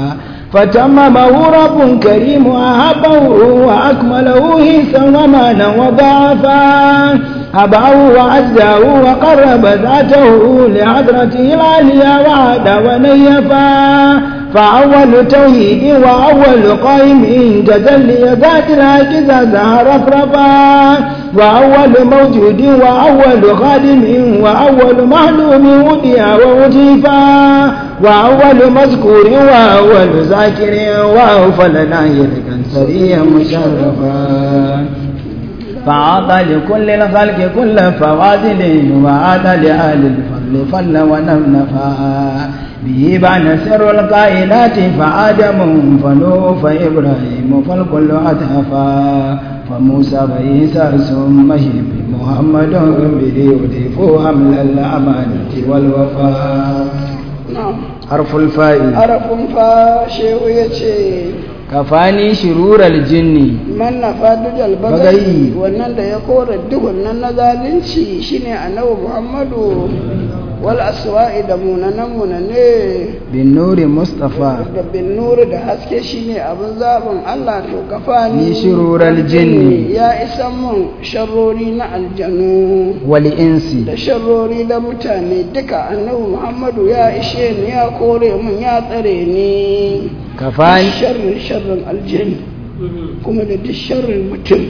Speaker 2: فتممه رب كريم أحبه وأكمله هيسا ومانا وضعفا أبعه وعزه وقرب ذاته لحضرته العليا وعاد ونيفا فأول توحيد وأول قائم تجلي ذات العجزة زهر رفرفا وأول موجود وأول خادم وأول معلوم وديا ووجيفا وأول مذكور وأول ذاكر وأوفل ناير سريا مشرفا فعطى لكل الخلق كل فواضل وعاد لآل الفضل فل ونفنفا به بان سر القائلات فآدم فنوح فإبراهيم فالكل أتهفا فموسى وعيسى ثم محمد به يضيف حمل الأمانة والوفاء
Speaker 1: na'am
Speaker 2: حرف الفاء
Speaker 1: arafin fa shehu ya ce
Speaker 2: كفاني شرور الجن
Speaker 1: man na fadujal
Speaker 2: Bagayi.
Speaker 1: bagayi wannan da ya kora duhun nan na zalunci shine annabi muhammadu wal aswa'i da munanan munane
Speaker 2: بالنور مصطفى
Speaker 1: da bin nuru da haske shine abin zaɓin Allah to kafa
Speaker 2: Ni shirural jinni.
Speaker 1: ya isa mun sharrori na aljanu
Speaker 2: والإنس
Speaker 1: da sharrori da mutane duka annabi Muhammadu ya ishe ni ya kore mun ya tsare ni
Speaker 2: كفاني
Speaker 1: sharrin sharrin aljani kuma da duk sharrin mutum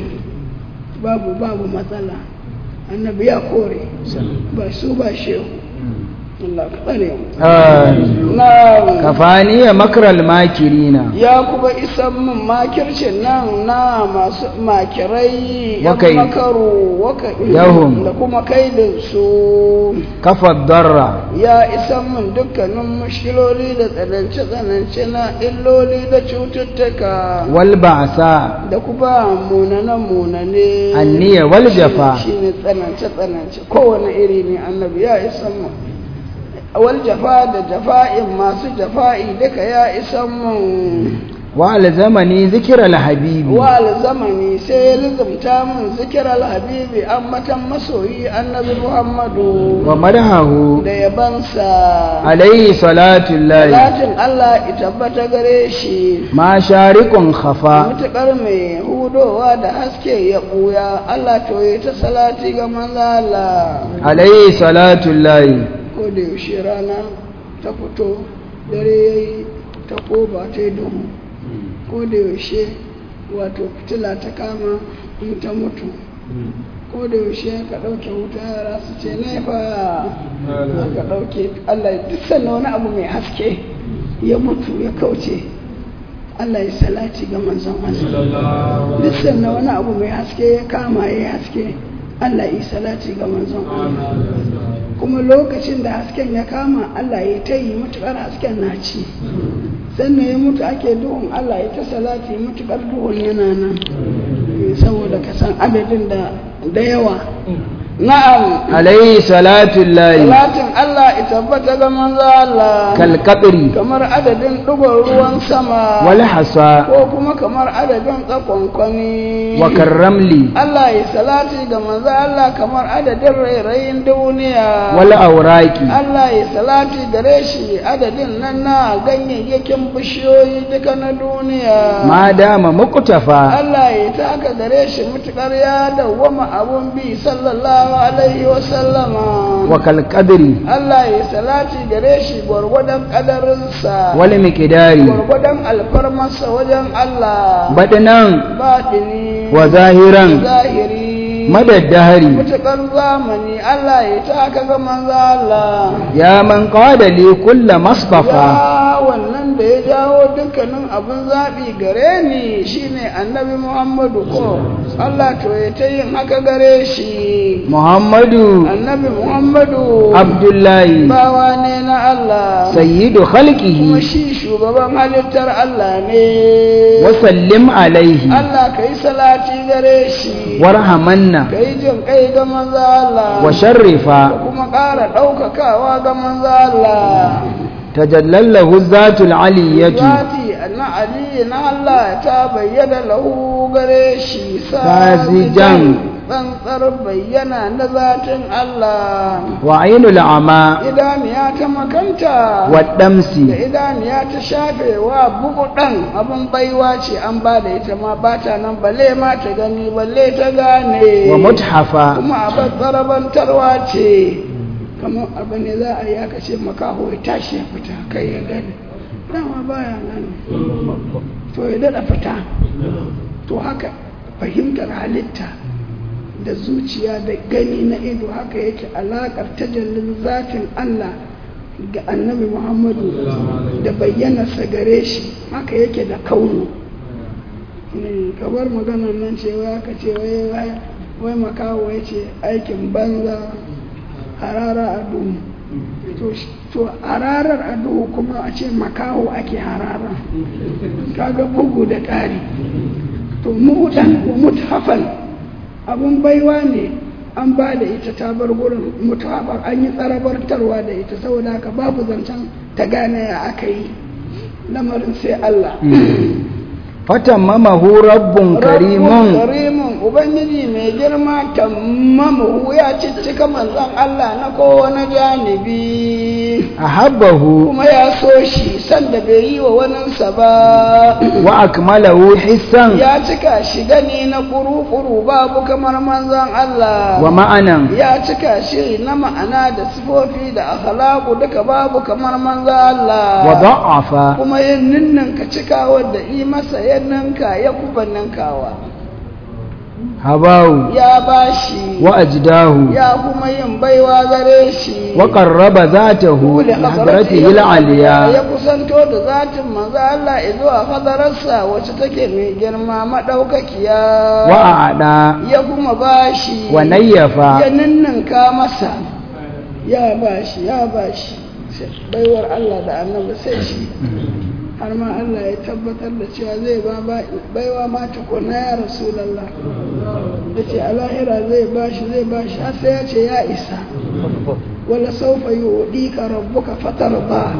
Speaker 1: babu babu matsala annabi ya kore ba su ba shehu Allah ka tsare mu
Speaker 2: آه.
Speaker 1: na
Speaker 2: كفاني مكر الماكرين
Speaker 1: ya kuma isan min makircin nan na masu makirai yan
Speaker 2: Wakai.
Speaker 1: makaru waka
Speaker 2: Yahum.
Speaker 1: da kuma kaidin su
Speaker 2: كفى الضر
Speaker 1: ya isan min dukkanin mushkiloli da tsanance-tsanance na illoli da cututtuka
Speaker 2: والبعثاء
Speaker 1: da kuma munane-munane
Speaker 2: النية والجفا
Speaker 1: shi ne tsanance-tsanance kowane iri ne annabi ya isan min wal jafa da jafa'in masu jafa'i duka ya isan min
Speaker 2: وألزمني ذكر الحبيب
Speaker 1: wa zamani sai ya lizumta min zikirar habibi an matan masoyi annabi muhammadu
Speaker 2: ومدحه
Speaker 1: da yabansa
Speaker 2: عليه صلاة الله
Speaker 1: Salatin Allah ya tabbata gare shi
Speaker 2: ما شارق خفا
Speaker 1: mutuƙar mai hudowa da haske ya ɓuya Allah to yi ta salati ga manzala
Speaker 2: عليه صلاة الله
Speaker 1: ko da yaushe rana ta fito dare ya yi ta koba ta yi duhu ko da yaushe wato fitila ta kama in ta mutu ko da yaushe ka ɗauke wuta yara su ce nefa ka ɗauke Allah duk sannan wani abu mai haske ya mutu ya kauce Allah ya salati ga manzon Allah duk sannan wani abu mai haske ya kama ya haske Allah ya salati ga manzon Allah kuma lokacin da hasken ya kama Allah ya ta yi matuƙar hasken na ci sannan ya mutu ake duhun Allah ya ta salati matuƙar duhun yana nan saboda ka san adadin da da yawa na'am
Speaker 2: عليه صلاة الله
Speaker 1: salatin Allah ya tabbata ga manzo Allah
Speaker 2: كالقطر
Speaker 1: kamar adadin ɗigon ruwan sama
Speaker 2: والحصى
Speaker 1: ko kuma kamar adadin tsakonkwani
Speaker 2: وكالرمل
Speaker 1: Allah ya salati ga manzo Allah kamar adadin rairayin duniya
Speaker 2: والأوراق
Speaker 1: Allah ya salati gare shi adadin nan na ganyayyakin bishiyoyi duka na duniya
Speaker 2: ما دام مقتفى
Speaker 1: Allah ya taka gare shi mutukar ya dawwama abun bi sallallahu alaihi wa sallama
Speaker 2: وكالقدر
Speaker 1: Allah ya salati gare shi gwargwadon kadarinsa
Speaker 2: والمقدار
Speaker 1: gwargwadon alfarmarsa wajen Allah
Speaker 2: بدنا
Speaker 1: baɗini
Speaker 2: وظاهرا
Speaker 1: zahiri
Speaker 2: مدى الدهر
Speaker 1: mutukar zamani Allah ya taka ga manzo Allah
Speaker 2: يا من قاد لي كل ما اصطفى
Speaker 1: ya wannan da ya jawo dukkanin abin zaɓi gare ni shine annabi Muhammadu ko Allah to ya ta yin haka gare shi
Speaker 2: محمد
Speaker 1: annabi Muhammadu
Speaker 2: عبد الله
Speaker 1: bawa ne na Allah
Speaker 2: سيد
Speaker 1: kuma
Speaker 2: خلقه
Speaker 1: shi shugaban halittar Allah ne
Speaker 2: وسلم عليه
Speaker 1: Allah ka yi salati gare shi
Speaker 2: وارحمنا
Speaker 1: ka yi jin kai ga manzo Allah
Speaker 2: وشرفا
Speaker 1: kuma ƙara ɗaukakawa ga manzo Allah
Speaker 2: تجلى له الذات العلية
Speaker 1: Zati na Ali na Allah ta bayyana lahu gare shi
Speaker 2: Sazijan.
Speaker 1: tsantsar bayyana na zatin Allah
Speaker 2: وعين العمى
Speaker 1: idaniya ta makanta
Speaker 2: والدمس
Speaker 1: da idaniya ta shafewa bugu ɗan abin baiwa ce an ba da ita ma ba ta nan balle ma ta gani balle ta gane
Speaker 2: ومتحفا
Speaker 1: kuma abin tsarabantarwa ce kamar abu ne za a yi aka ce makaho ya tashi ya fita kai ya gani dama baya gani to ya daɗa fita to haka fahimtar halitta da zuciya da gani na ido haka yake alaƙar tajallin zafin Allah ga annabi Muhammadu da bayyanarsa gare shi haka yake da kaunu ne kabar maganar nan ce wai aka ce wai wai wai makawo ya ce aikin banza harara a duhu to sh- to hararar a duhu kuma a ce makaho ake harara kaga bugu da ƙari to mu'udan wa muthafan abun baiwa ne an ba da ita ta bar gurin muthafan an yi tsarabartarwa da ita saboda haka babu zancen ta gane ya aka yi lamarin sai Allah
Speaker 2: فتممه رب كريم
Speaker 1: Rabbun karimun ubangiji mai girma tammamu ya ciccika manzon Allah na kowane janibi
Speaker 2: أحبه
Speaker 1: kuma ya so shi sanda bai yi wa waninsa ba
Speaker 2: وأكمله حسا
Speaker 1: ya cika shi gani na kuru-kuru babu kamar manzon Allah
Speaker 2: ومعنى
Speaker 1: ya cika shi na ma'ana da sifofi da akhlaqu duka babu kamar manzon Allah
Speaker 2: وضعف
Speaker 1: kuma yin ninninka cika wadda yi masa yin ninka ya kuba ninkawa
Speaker 2: هباه
Speaker 1: ya bashi
Speaker 2: وأجداه
Speaker 1: ya kuma yin baiwa gare shi
Speaker 2: وقرب ذاته
Speaker 1: Kule
Speaker 2: لحضرته
Speaker 1: ya
Speaker 2: العليا
Speaker 1: kusanto da zatin manzo Allah zuwa hadararsa wacce take mai girma madaukakiya
Speaker 2: وأعدى
Speaker 1: ya kuma bashi
Speaker 2: ونيف
Speaker 1: ya ninninka masa ya bashi ya bashi Sai baiwar Allah da annabi sai shi har ma Allah ya tabbatar da cewa zai ba ba- baiwa ma tukuna ya rasulallah ya ce a lahira zai bashi zai bashi har sai ya ce ya isa wala saufa yi ka rabbuka fatar ba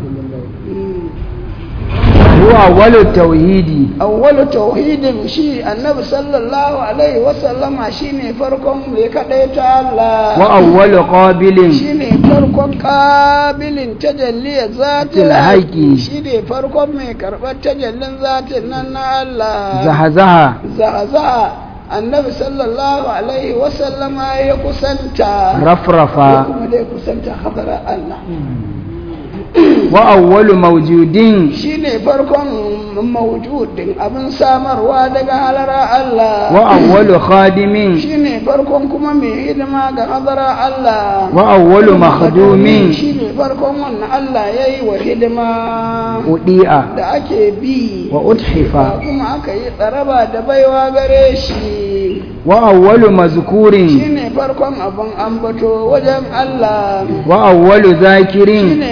Speaker 2: هو أول التوحيد
Speaker 1: awwalu tauhidin shi annabi sallallahu alaihi wasallama shine farkon mai kadaita Allah
Speaker 2: وأول قابل
Speaker 1: shine farkon kabilin tajalliyar zatin
Speaker 2: Haƙi.
Speaker 1: shine farkon mai karɓar tajallin zatin nan na Allah
Speaker 2: زهزها
Speaker 1: zaza annabi sallallahu alaihi wasallama ya kusanta ya
Speaker 2: رفرفا
Speaker 1: kuma dai kusanta hadara Allah
Speaker 2: وأول موجود
Speaker 1: shine farkon mawjudin abin samarwa daga halara Allah
Speaker 2: وأول خادم
Speaker 1: shine farkon kuma mai hidima ga hadara Allah
Speaker 2: وأول مخدوم
Speaker 1: shine farkon wannan Allah yayi wa hidima
Speaker 2: أضيء
Speaker 1: da ake bi
Speaker 2: وأتحف
Speaker 1: kuma aka yi tsaraba da baiwa gare shi
Speaker 2: وأول مذكور
Speaker 1: shine farkon abin ambato wajen Allah
Speaker 2: وأول ذاكر
Speaker 1: shine farkon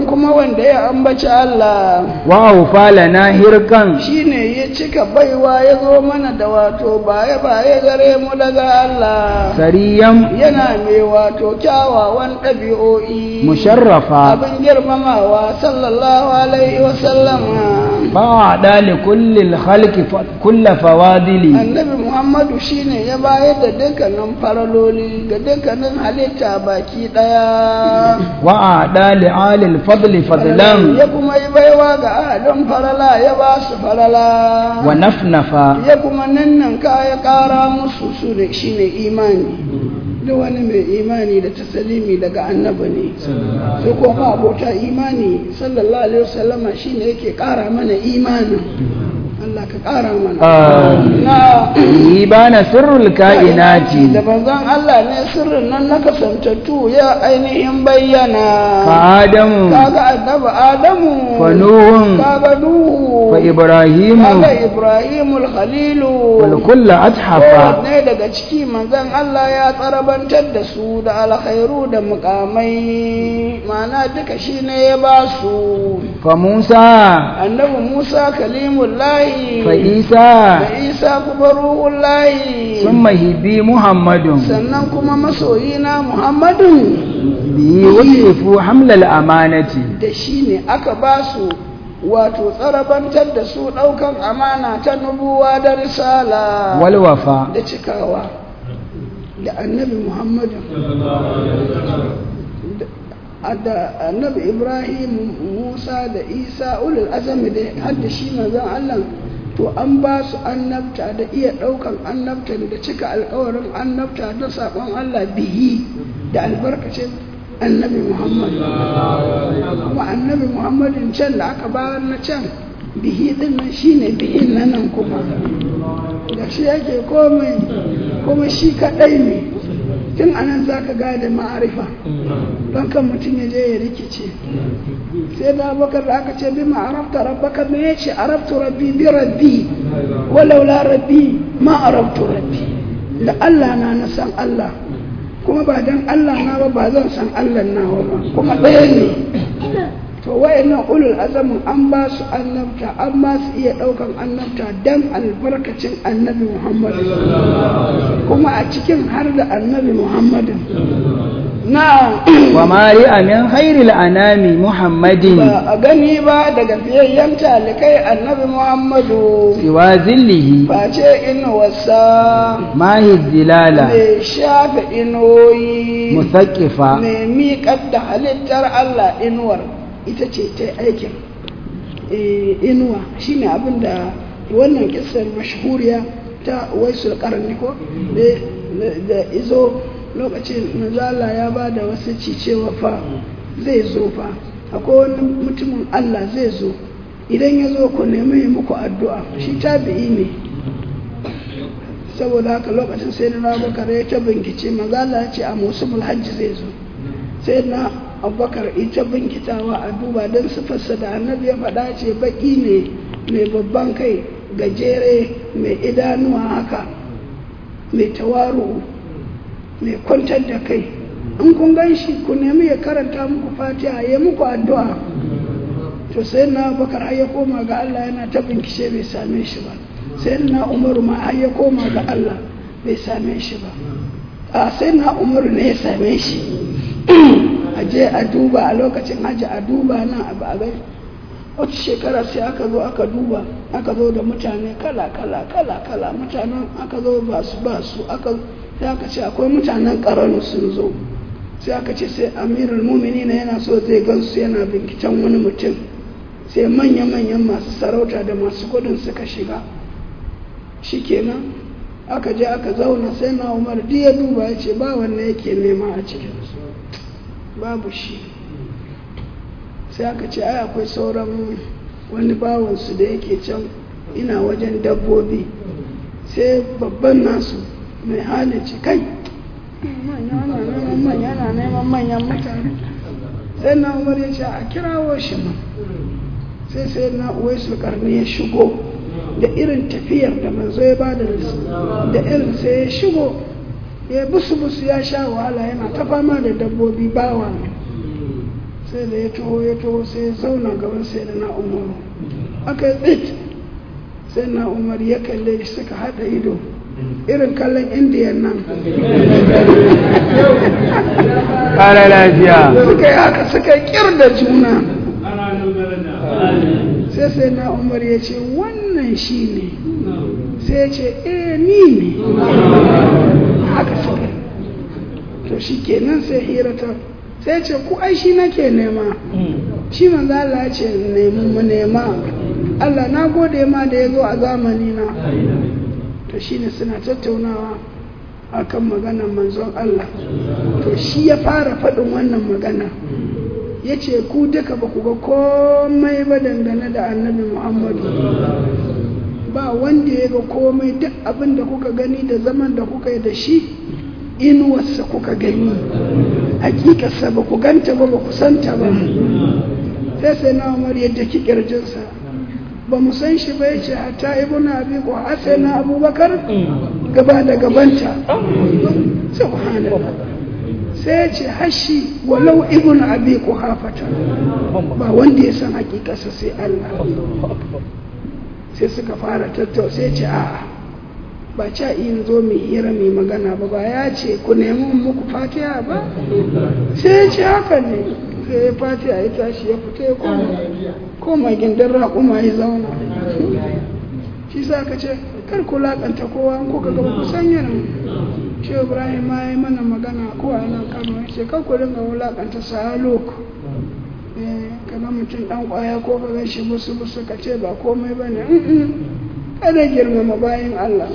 Speaker 1: dukkan kuma wanda ya ambaci Allah
Speaker 2: وأوفى لنا هرقا
Speaker 1: shine ya cika baiwa ya zo mana da wato baye baye gare mu daga Allah
Speaker 2: سريا
Speaker 1: yana mai wato kyawawan ɗabi'o'i
Speaker 2: مشرفا
Speaker 1: abin girmamawa sallallahu alaihi wasallama
Speaker 2: فأعطى لكل الخلق ف- كل فواضل
Speaker 1: annabi muhammadu shine ya bayar da dukkanin faraloli ga dukkanin halitta baki ɗaya
Speaker 2: وأعطى لآل الفضل فضلا
Speaker 1: ya kuma yi baiwa ga ahalin farala ya ba su farala
Speaker 2: ونفنفا
Speaker 1: ya kuma nannan ka ya ƙara musu su da shi ne imani duk wani mai imani da tasalimi daga annabi ne su kuma abota imani sallallahu alaihi wasallama shi ne yake ƙara mana imanin Allah ka ƙara mana
Speaker 2: آمين.
Speaker 1: na
Speaker 2: به بان سر الكائنات
Speaker 1: da manzon Allah ne sirrin nan na kasantattu ya ainihin bayyana
Speaker 2: فآدم
Speaker 1: kaga annabi Adamu
Speaker 2: فنوح
Speaker 1: kaga Nuhu
Speaker 2: فإبراهيم
Speaker 1: kaga Ibrahimul Khalilu
Speaker 2: والكل أتحفا
Speaker 1: kowanne daga ciki manzon Allah ya tsarabantar da su da alkhairu da mukamai ma'ana duka shi ne ya ba su
Speaker 2: فموسى
Speaker 1: annabi Musa kalimullahi
Speaker 2: فعيسى
Speaker 1: da Isa kuma ruhullahi
Speaker 2: ثم هبي محمد
Speaker 1: sannan kuma masoyina Muhammadun
Speaker 2: به وصفوا حمل الأمانة
Speaker 1: da shi ne aka ba su wato tsarabantar da su ɗaukan amana ta nubuwa da risala
Speaker 2: والوفاء
Speaker 1: da cikawa da annabi Muhammadu da- da annabi Ibrahim Musa da Isa ulul azami da har da shi manzon Allah to an ba su annabta da iya ɗaukan annabta da cika alkawarin annabta da saƙon Allah bihi da albarkacin annabi Muhammad kuma annabi Muhammadin can da aka bayar na can bihi din nan shine bihin na nan kuma da shi yake komai kuma shi kaɗai ne tun anan za ka gane ma'arifa don kan mutum ya je ya rikice sai da bakar da aka ce bi ma'arafta rabbaka me ya ce arabtu rabbi bi rabbi walau la rabbi ma arabtu rabbi da Allah na na san Allah kuma ba dan Allah na ba ba zan san Allah nawa ba kuma ɗaya ne to wayannan ulul azamin an ba su annabta an ba su iya ɗaukan annabta dan albarkacin annabi Muhammad kuma a cikin har da annabi Muhammad na
Speaker 2: وما رئ من خير الأنام محمد
Speaker 1: ba a gani ba daga fiyayyen talikai annabi Muhammadu
Speaker 2: سوى ذله
Speaker 1: face inuwarsa
Speaker 2: ما هي الزلالة
Speaker 1: mai shafe inoyi
Speaker 2: مثقفة
Speaker 1: mai miƙar da halittar Allah inuwar ita ce ta aikin Eh, inuwa shine abin da wannan kisar mashahuriya ta waisul karni ko da- da- da izo lokacin manzala ya ba da wasu cewa fa zai zo fa akwai wani mutumin Allah zai zo idan ya zo ku nemi yi muku addu'a shi tabi'i ne saboda haka lokacin sai na abubakar ya ta bincike manzala ya ce a musulmul hajji zai zo sai na abubakar ita binkitawa a duba don sifarsa da annabi ya faɗa ce baƙi ne mai babban kai gajere mai idanuwa haka mai tawaru mai kwantar da kai in kun gan shi ku nemi ya karanta muku fatiha ya muku addu'a to sai na abubakar har ya koma ga Allah yana ta bincike bai same shi ba sai na umaru ma har ya koma ga Allah bai same shi ba a sai na umaru ne ya same shi a je a duba a lokacin hajji a duba nan abu a gani wata shekara sai aka zo aka duba aka zo da mutane kala kala kala kala mutanen aka zo ba su ba su aka sai aka ce akwai mutanen karanu sun zo sai aka ce sai amirul mumini yana so zai gansu yana binciken wani mutum sai manya-manyan masu sarauta da masu kudin suka shiga shikenan aka je aka zauna sai na umar duk ya duba ya ce ba wanne yake nema a cikinsu babu shi sai aka ce ai akwai sauran wani bawansu da yake can ina wajen dabbobi sai babban nasu mai hali ce kai manya na neman manya na neman manyan mutane sai na umar ya ce a kirawo shi ma sai sai na uwaisu karni ya shigo da irin tafiyar da manzo ya bada da irin sai ya shigo ya busu busu ya sha wahala yana ta fama da dabbobi bawa sai da ya taho ya taho sai ya zauna gaban sai da na umaru aka yi tsit sai na umar ya kalle shi suka haɗa ido irin kallon indiyan nan
Speaker 2: ƙara lafiya
Speaker 1: suka yi haka suka kir da juna sai sai na umar ya ce wannan shi ne sai ya ce eh ni ne haka suka to shi kenan sai hirata sai ce ku ai shi nake nema shi manzo Allah ya ce nemi mu nema Allah na gode ma da ya zo a zamani na to shine suna tattaunawa akan maganar manzon Allah to shi ya fara faɗin wannan magana ya ce ku duka ba ku ga komai ba dangane da annabi Muhammadu ba wanda ya ga komai duk abin da kuka gani da zaman da kuka yi da shi inuwarsa kuka gani hakikarsa ba ku ganta ba ba ku santa ba sai sai na umar yadda ki kirjinsa ba mu san shi ba yace hatta ibnu abi ko sai na abubakar gaba da gabanta subhanallah sai ya ce hashi walau ibnu abi ko hafata ba wanda ya san hakikarsa sai Allah sai suka fara tattau sai ce a'a ba ca in zo mai hira mai magana ba ba ya ce ku nemi muku fatiha ba sai ya ce haka ne sai ya fatiha ya tashi ya fita ya koma koma gindin raƙuma ya zauna shi sa ka ce kar ku laƙanta kowa ko ka gaba ku san yana shi ibrahim ma ya mana magana ko a nan kano ya ce kar ku dinga wulaƙanta salok kaga mutum ɗan ƙwaya ko ka gan shi busu busu ka ce ba komai ba ne kada girmama bayan Allah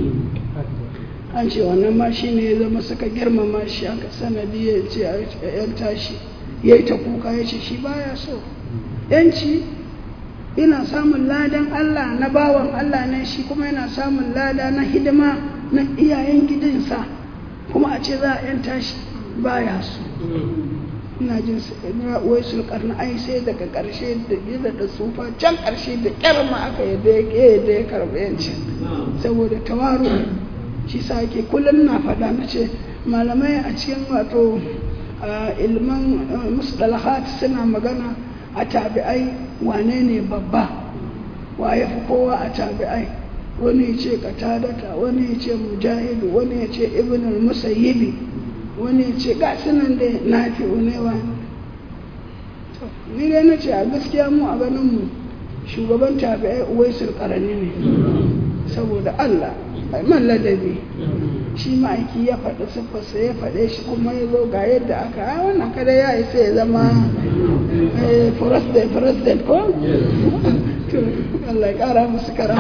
Speaker 1: an ce wannan ma shi ne ya zama suka girmama shi aka sanadi ya ce a yan tashi ya yi ta kuka ya ce shi baya so yanci yana samun ladan Allah na bawan Allah ne shi kuma yana samun lada na hidima na iyayen gidansa kuma a ce za a yan tashi baya so ina jin wai sulkar na ai sai daga karshe da gida da tsufa can karshe da kyar ma aka yadda ya ke yadda ya karɓi yanci saboda tawaru shi sa ake kullum na faɗa na ce malamai a cikin wato ilman musdalahat suna magana a tabi'ai wane ne babba wa ya fi kowa a tabi'ai wani ya ce katadata wani ya ce mujahidu wani ya ce ibn al-musayyibi wani ya ce ga sunan da na fi unewa ni dai na ce a gaskiya mu a ganin mu shugaban tabi'ai uwaisul karani ne saboda Allah ai man ladabi shi ma'aiki ya faɗi siffarsa ya faɗe shi kuma ya zo ga yadda aka a wannan kada ya isa ya zama president president ko Allah ya ƙara musu karama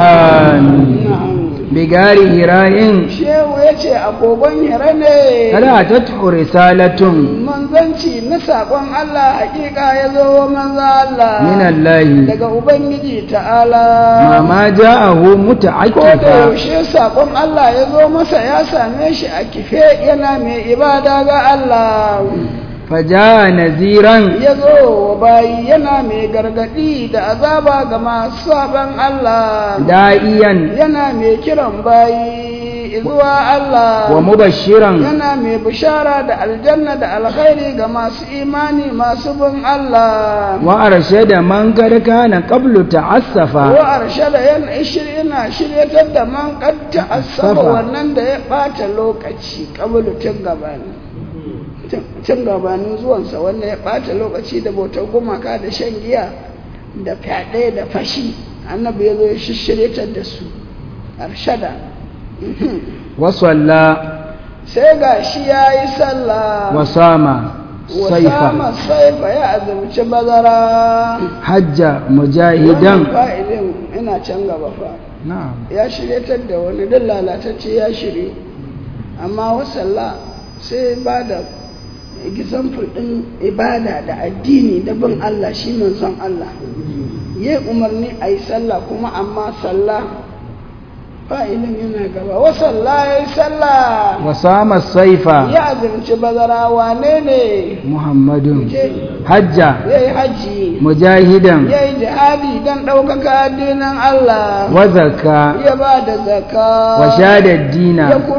Speaker 2: amin bigari hirayin
Speaker 1: shehu ya ce agogon hira ne
Speaker 2: kada ta tuhu risalatun
Speaker 1: manzanci na saƙon Allah hakika ya zo wa manza Allah
Speaker 2: minallahi
Speaker 1: daga Ubangiji ta'ala
Speaker 2: mama ja'ahu
Speaker 1: ko da
Speaker 2: muta'akkifa
Speaker 1: yaushe saƙon Allah ya zo masa ya same shi a kife yana mai ibada ga Allah
Speaker 2: faja'a naziran
Speaker 1: ya zo wa bayi yana mai gargaɗi da azaba ga masu saɓon Allah
Speaker 2: da'iyan
Speaker 1: yana mai kiran bayi zuwa Allah
Speaker 2: wa mubashiran
Speaker 1: yana mai bishara da aljanna da alkhairi ga masu imani masu bin Allah
Speaker 2: wa arshada man kad kana qablu ta'assafa
Speaker 1: wa arshada yana yana shiryatar da man qad ta'assaba
Speaker 2: Safa.
Speaker 1: wannan da ya bata lokaci qablu tun gabani tun gabanin zuwansa wanda ya bata lokaci da bautar gumaka da shan giya da fyaɗe da fashi annabi ya zo ya shiryatar da su arshada Mhm.
Speaker 2: wa salla
Speaker 1: sai ga shi ya yi sallah
Speaker 2: wa sama
Speaker 1: wasama
Speaker 2: saifa
Speaker 1: saifa ya azumci bazara
Speaker 2: hajja
Speaker 1: wannan
Speaker 2: mujahidan
Speaker 1: fa'ilin ina can gaba fa
Speaker 2: na'am
Speaker 1: ya shiryatar da wani don lalatacce ya shirye amma wasalla sai ba da example ɗin ibada da addini da bin Allah shi manzon Allah ya umarni a yi sallah kuma amma sallah fa'ilin yana gaba wasalla ya yi sallah
Speaker 2: wa sama saifa
Speaker 1: ya azumci bazara wane ne
Speaker 2: muhammadun
Speaker 1: je
Speaker 2: hajja
Speaker 1: ya yi hajji
Speaker 2: mujahidan
Speaker 1: ya yi jihadi don ɗaukaka addinin Allah
Speaker 2: wa zakka
Speaker 1: ya ba da zaka
Speaker 2: wa shada
Speaker 1: ya
Speaker 2: dina
Speaker 1: kururu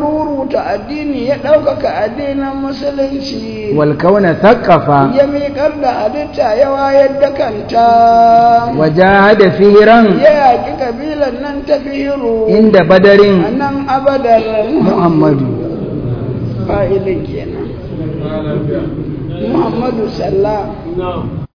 Speaker 1: rubuta addini ya ɗaukaka addinin musulunci
Speaker 2: والكون ثقف
Speaker 1: ya miƙar da halitta ya wayar da kanta
Speaker 2: وجاهد فهرا
Speaker 1: ya yaƙi ƙabilan nan ta fihiru
Speaker 2: عند بدر
Speaker 1: a nan abadar
Speaker 2: محمد
Speaker 1: fa'ilin kenan muhammadu sallah